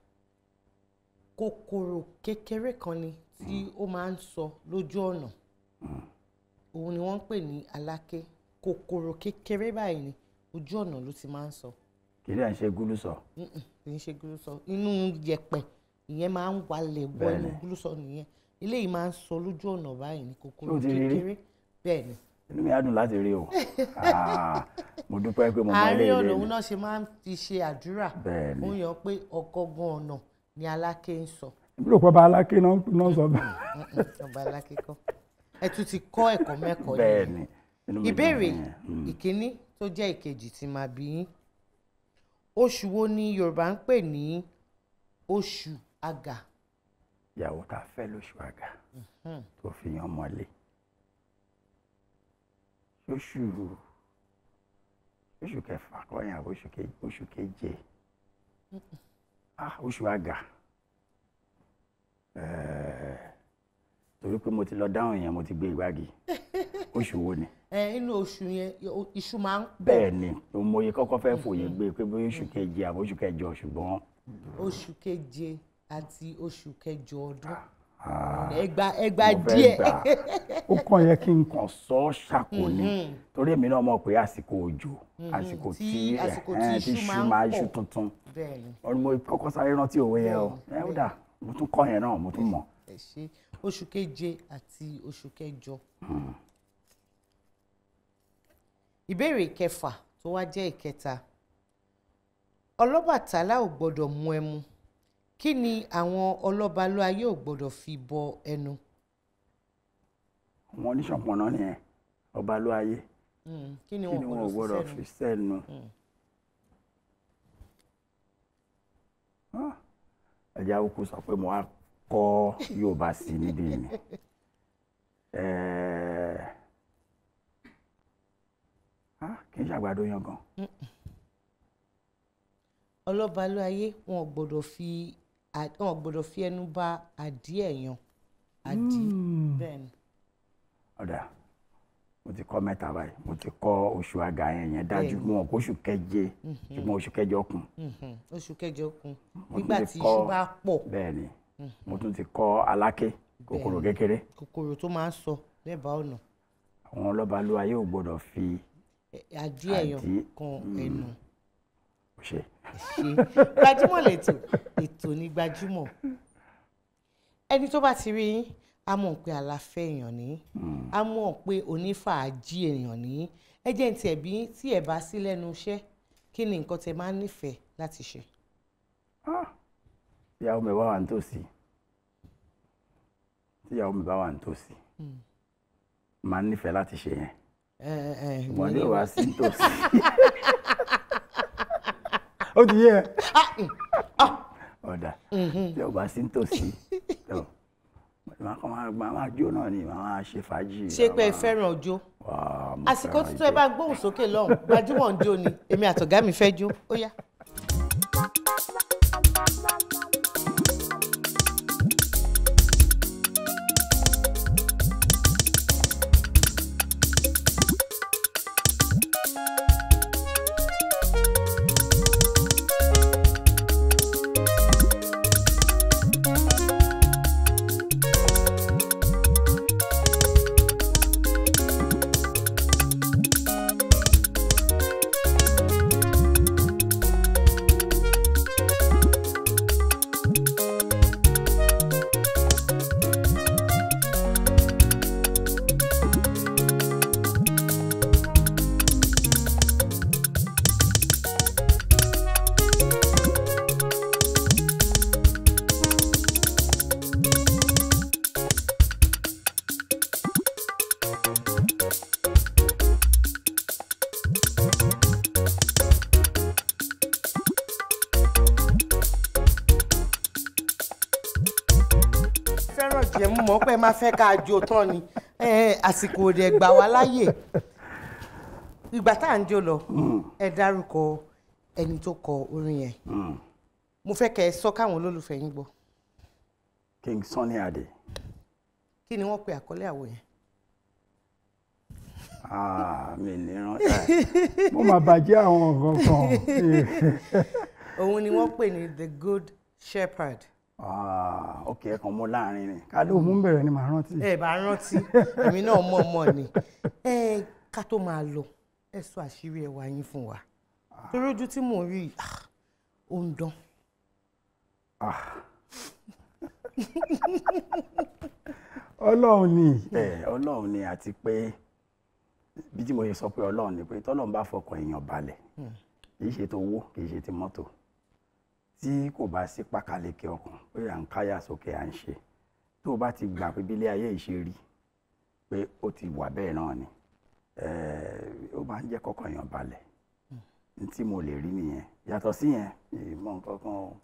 kòkòrò kékeré kan ni tí ó máa ń sọ lójú ọ̀nà òun ni wọ́n ń pè ní aláké kòkòrò kékeré báyìí ni ojú ọ̀nà ló ti máa ń sọ. kì í dẹ̀ ń ṣe gúlúsọ. kì í ṣe gúlúsọ inú yẹ̀pẹ̀ ìyẹn máa ń walẹ̀ wọ inú gúlúsọ nìyẹn eléyìí máa ń sọ lójú ọ̀nà báyìí ni kòkòrò kékeré bẹ́ẹ̀ ni. inú mi á dùn láti rí o mo dúpẹ́ pé mo mọ ilé àárín ìwé ọ̀nà mi. òun náà ṣe máa ń fi ṣe àdúrà Bẹ́ẹ̀ni. ó yàn pé ọgọgún ọ̀nà ni aláké ń sọ. èmi rò pé ọba aláké náà náà sọ bẹ́ẹ̀. ọba aláké kọ́ ẹ tún ti kọ́ ẹ̀kọ́ mẹ́kọ̀ọ́ Bẹ́ẹ̀ni, inú mi dùn ìbéèrè fún yẹn. Mm. ìkíní tó jẹ́ ìkejì tí máa bí yín oṣù wo ni Yorùbá ń pè ní oṣù àgà. ìyàwó tá a fẹ́ lóṣù àgà Mhm. tó fi yan mọ́lé oṣù oṣù kẹfà kọ́yìn àbọ̀ oṣù ke- oṣù keje ah oṣù àgà Eh, torí pé mo ti lọ dáhùn yẹn mo ti gbé ìgbági oṣù wo ni ẹ inú oṣù yẹn o- iṣu máa ń pọ̀ bẹ́ẹ̀ ni mo yẹ kọ́kọ́ fẹ́ fòye gbé pé bóyá oṣù keje àbọ̀ oṣù kẹjọ ṣùgbọ́n oṣù keje àti oṣù kẹjọ ọdún ah, ẹgbà ẹgbà mo fẹ́ díẹ̀. gbà. ó kàn yẹ kí n kàn sọ ọ́ ṣàkó ni Mhm. torí èmi náà mọ̀ pé àsìkò òjò Mhm. àsìkò Tí- tí àsìkò tí ẹ̀hẹ́n, iṣu tí máa iṣu ń máa pọ̀. iṣu tuntun Bẹ́ẹ̀ni. ọdún mo kọ́kọ́ sáré rántí òwe yẹn o ẹ ó dà mo tún kọ́ yẹn náà mo tún mọ̀. ẹ ṣe oṣù keje àti oṣù kẹjọ. ìbéèrè ìkẹfà tó wá jẹ́ ìkẹta ọlọ́bàtálá ò gbọ́dọ̀ mu ẹmu kí ni àwọn ọlọ́balú ayé ò gbọ́dọ̀ fi bọ ẹnu. àwọn oníṣọ̀pọ̀nà nìyẹn ọba ló ayé Mm, kí ni kí wọn ni ò wọn ò gbọ́dọ̀ gbọ́dọ̀ fi fi sẹ́nu. sẹ́nu. Ah, ẹ̀jẹ̀ awúkú sọ pé mo á kọ́ Yorùbá sí níbí ni. Eh, ah, kì í ṣàgbàdo yangan. ọlọ́balú ayé wọn ò gbọ́dọ̀ fi à- wọn ò gbọ́dọ̀ fi ẹnu bà àdí ẹ̀ yan àdí Mm. bẹ́ẹ̀ ni. ọ̀dà mo ti kọ́ mẹ́ta báyìí mo ti kọ́ oṣù àgà yẹn yẹn dájú Bẹ́ẹ̀ni. mo mọ̀ pé oṣù keje Mhm. ṣùgbọ́n oṣù kẹjọ kù Mhm. oṣù kẹjọ kún Mo nígbà tún tí ti iṣu kọ́- bá pọ̀ bẹ́ẹ̀ ni Mhm. mo tún ti kọ́ aláké kòkòrò Bẹ́ẹ̀ni. kékeré kòkòrò tó máa ń sọ lẹ́bàá ọ̀nà àwọn ọlọ́balúwa yóò gbọ́dọ̀ fi àdí ẹ̀yàn Àdí, kan mm. ẹnu ṣe ṣe gbajúmọ̀ lẹ́tọ̀ ètò ní gbajúmọ̀ ẹni tó bá ti rí yín á mọ̀ pé àlàfẹ́ èèyàn ní á mọ̀ pé onífàájì èèyàn ní ẹ jẹ́ ní tiẹ̀ bí tí ẹ̀ bá sí lẹ́nu iṣẹ́ kí ni nǹkan tẹ máa ń nífẹ̀ẹ́ láti ṣe. tíyàwó mi bá wà nítòsí tíyàwó mi bá wà nítòsí Mm. máa ń nífẹ̀ẹ́ láti ṣe yẹn ẹ ẹ ṣùgbọ́n ní ní ìwà wá- sí nítòsí ó ti yé ẹ ọ̀dà tí ò bá sí nítòsí tó màá kàn máa máa máa jó náà ni màá máa ṣe fàájì. ṣé pé ẹ màá- fẹ́ràn ọjọ́ Wàá, mo àsìkò fẹ́ràn títọ́ ẹ ijó. bá gbóhùn sókè lọ́hùn gbajúmọ̀ ń jó ni èmi àtọ̀gá mi fẹ́ jó ó yá. fẹ́ràn jẹ́ mú mọ́ pé ẹ máa fẹ́ ká jó tán ni Eh, àsìkò òde gbà wá láyè ìgbà tá à ń jó lọ ẹ dárúkọ ẹni tó kọ orin yẹn mo fẹ́ kẹ́ ẹ sọ káwọn olólùfẹ́ yín gbọ́ King Sunny Adé kí ni wọ́n pe àkọlé àwo yẹn. Ah, mi ní rántí mo máa bàjẹ́ àwọn nǹkan kan. òun ni wọ́n pè ní the good shepherd. Ah, ok ẹ kàn mú láàrin ni ká ló mú bẹ̀rẹ̀ ni màá rántí. ẹ bá rántí èmi náà mọ̀ mọ̀ ni ẹ ká tó máa lọ ẹ sọ àṣírí ẹwà yín fún wa torí ojú tí mò ń rí ah, ó ń dán. ọlọ́run ni ẹ ọlọ́run ni àti pé bí tí mo ṣe sọ pé ọlọ́run ni pé tọ́lọ́run bá fọkàn èèyàn balẹ̀ kì í ṣe tó owó kì í ṣe ti mọ́tò tí kò bá sí pákàlẹ́kẹ̀ ọkàn pé à ń káyà sókè à ń ṣe tó o bá ti gbà pé bílé ayé yìí ṣe rí pé ó ti wà bẹ́ẹ̀ náà ni eh, ó máa ń jẹ́ kọ́kàn èèyàn balẹ̀ ní tí mo lè rí nìyẹn yàtọ̀ sí yẹn ìmọ̀ nǹkan kan o.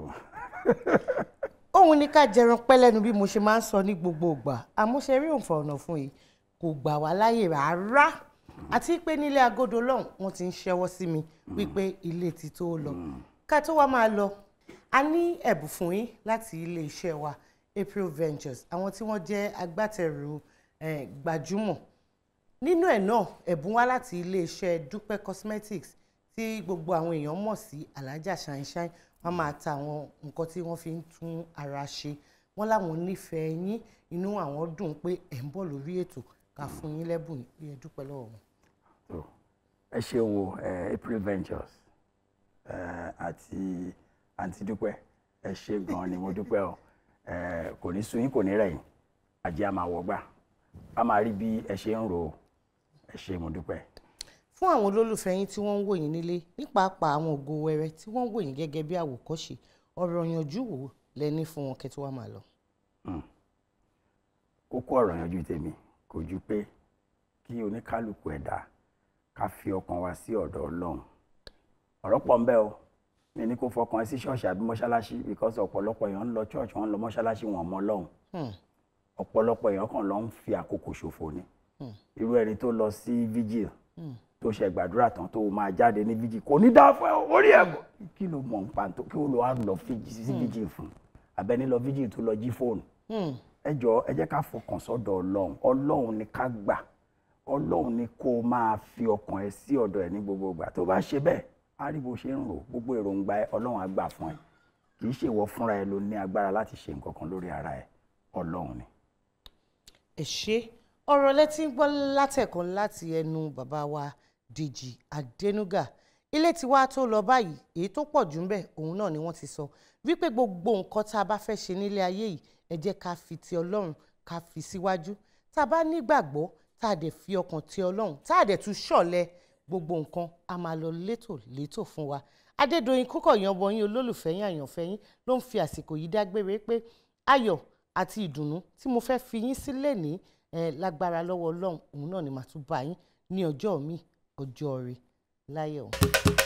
òun ní ká jẹran pẹ́ lẹ́nu bí mo ṣe máa ń sọ ní gbogbo ìgbà àmọ́ ṣe rí òǹfà ọ̀nà fún yìí kò gbà wá láyè rárá àti pé nílé agodo lọ́hùn wọ́n ti ń ṣẹ́wọ́ sí mi wípé ilé ti tó lọ ká tó wá máa lọ a ní ẹ̀bùn fún yín láti ilé iṣẹ́ wa April Ventures àwọn tí wọ́n jẹ́ agbátẹrù eh, gbajúmọ̀ nínú ẹ̀ náà ẹ̀bùn wá láti ilé iṣẹ́ Dúpẹ́ Cosmetics tí gbogbo àwọn èèyàn mọ̀ sí alájà ṣáínṣáín wọ́n máa ta àwọn nǹkan tí wọ́n fi ń tún ara ṣe wọ́n láwọn nífẹ̀ẹ́ yín inú àwọn dùn pé ẹ̀ ń bọ̀ lórí ètò ká fún yín lẹ́bùn bí ẹ dúpẹ́ lọ́wọ́ wọn. ẹ ṣe wo eh, April Ventures eh, àti àǹtí dúpẹ́ ẹ ṣe gan-an ni mo dúpẹ́ o eh, kò ní sun yín kò ní rẹ̀ yín àjẹ́ a máa wọgbà a máa rí bí ẹ ṣe ń rò ó ẹ ṣe mo dúpẹ́. fún àwọn olólùfẹ́ yín tí wọ́n ń wò yín nílé ní pàápàá àwọn ògo wẹrẹ tí wọ́n ń wò yín gẹ́gẹ́ bí àwòkọ́ṣe ọ̀rọ̀ yanjú wò lẹ́ni fún wọn kẹ́ tó wá máa lọ. Mm. kókó ọ̀rọ̀ yanjú tèmi kò ju pé kí oníkálukú ẹ̀dá ká fi ọkàn wa sí ọ̀dọ̀ ọlọ́run ọ̀rọ̀ pọ̀ ń bẹ o mi ní kó fọkàn ẹ sí ṣọ́ọ̀ṣì àbí mọ́ṣáláṣí because ọ̀pọ̀lọpọ̀ èèyàn ń lọ church wọ́n ń lọ mọ́ṣáláṣí wọn mọ́ ọlọ́run ọ̀pọ̀lọpọ̀ èèyàn kàn lọ ń fi àkókò ṣòfò ni irú ẹni tó lọ sí vigil tó ṣe gbàdúrà tán tó máa jáde ní vigil kò ní dáa fún ẹ orí ẹ bọ kí ló mọ̀ nípa tó kí ó lọ wá lọ fíjì sí vigil fún abẹni lọ vigil tó lọ jí fóònù ẹ jọ ẹ jẹ́ ká fọkàn sọ́dọ̀ ọlọ́run ọlọ́run ni ká gbà ọlọ́run ni kó o máa fi ọkàn ẹ sí ọ̀dọ̀ ẹ ní gbogbo ìgbà tó bá ṣe bẹ́ẹ̀ á rí bó ṣe ń rò gbogbo èròǹgbà ẹ ọlọ́run á gbà fún ẹ kì í ṣèwọ fúnra ẹ ló ní agbára láti ṣe nǹkan kan lórí ara ẹ ọlọ́run ni. ẹ ṣe ọ̀rọ̀ lẹ́tí ń gbọ́ látẹ̀kọ́ láti ẹnu bàbá wa Dèjì Adénúgà ilé tiwa tó lọ báyìí èyí tó pọ̀ jù ń bẹ̀ òun náà ni wọ́n ti sọ wípé gbogbo nǹkan tá a bá fẹ́ ṣe nílé ayé yìí ẹ jẹ́ ká fi ti ọlọ́run ká fi síwájú tá a bá nígbàgbọ́ tá a dẹ̀ fi ọkàn ti ọlọ́run tá a dẹ̀ tún ṣọ̀lẹ gbogbo nǹkan a máa lọ létò létò fún wa Adédoyin Kúkọ̀yán bọyín olólùfẹ́ yín àyànfẹ́ yín ló ń fi àsìkò yìí dágbére pé ayọ̀ àti ìdùnnú tí mo fẹ́ fi yín sílẹ̀ ní eh, lágbára lọ́wọ́ ọlọ́run òun náà ni màá tún bá yín ní ọjọ́ mi ọjọ́ rẹ̀ láyọ̀.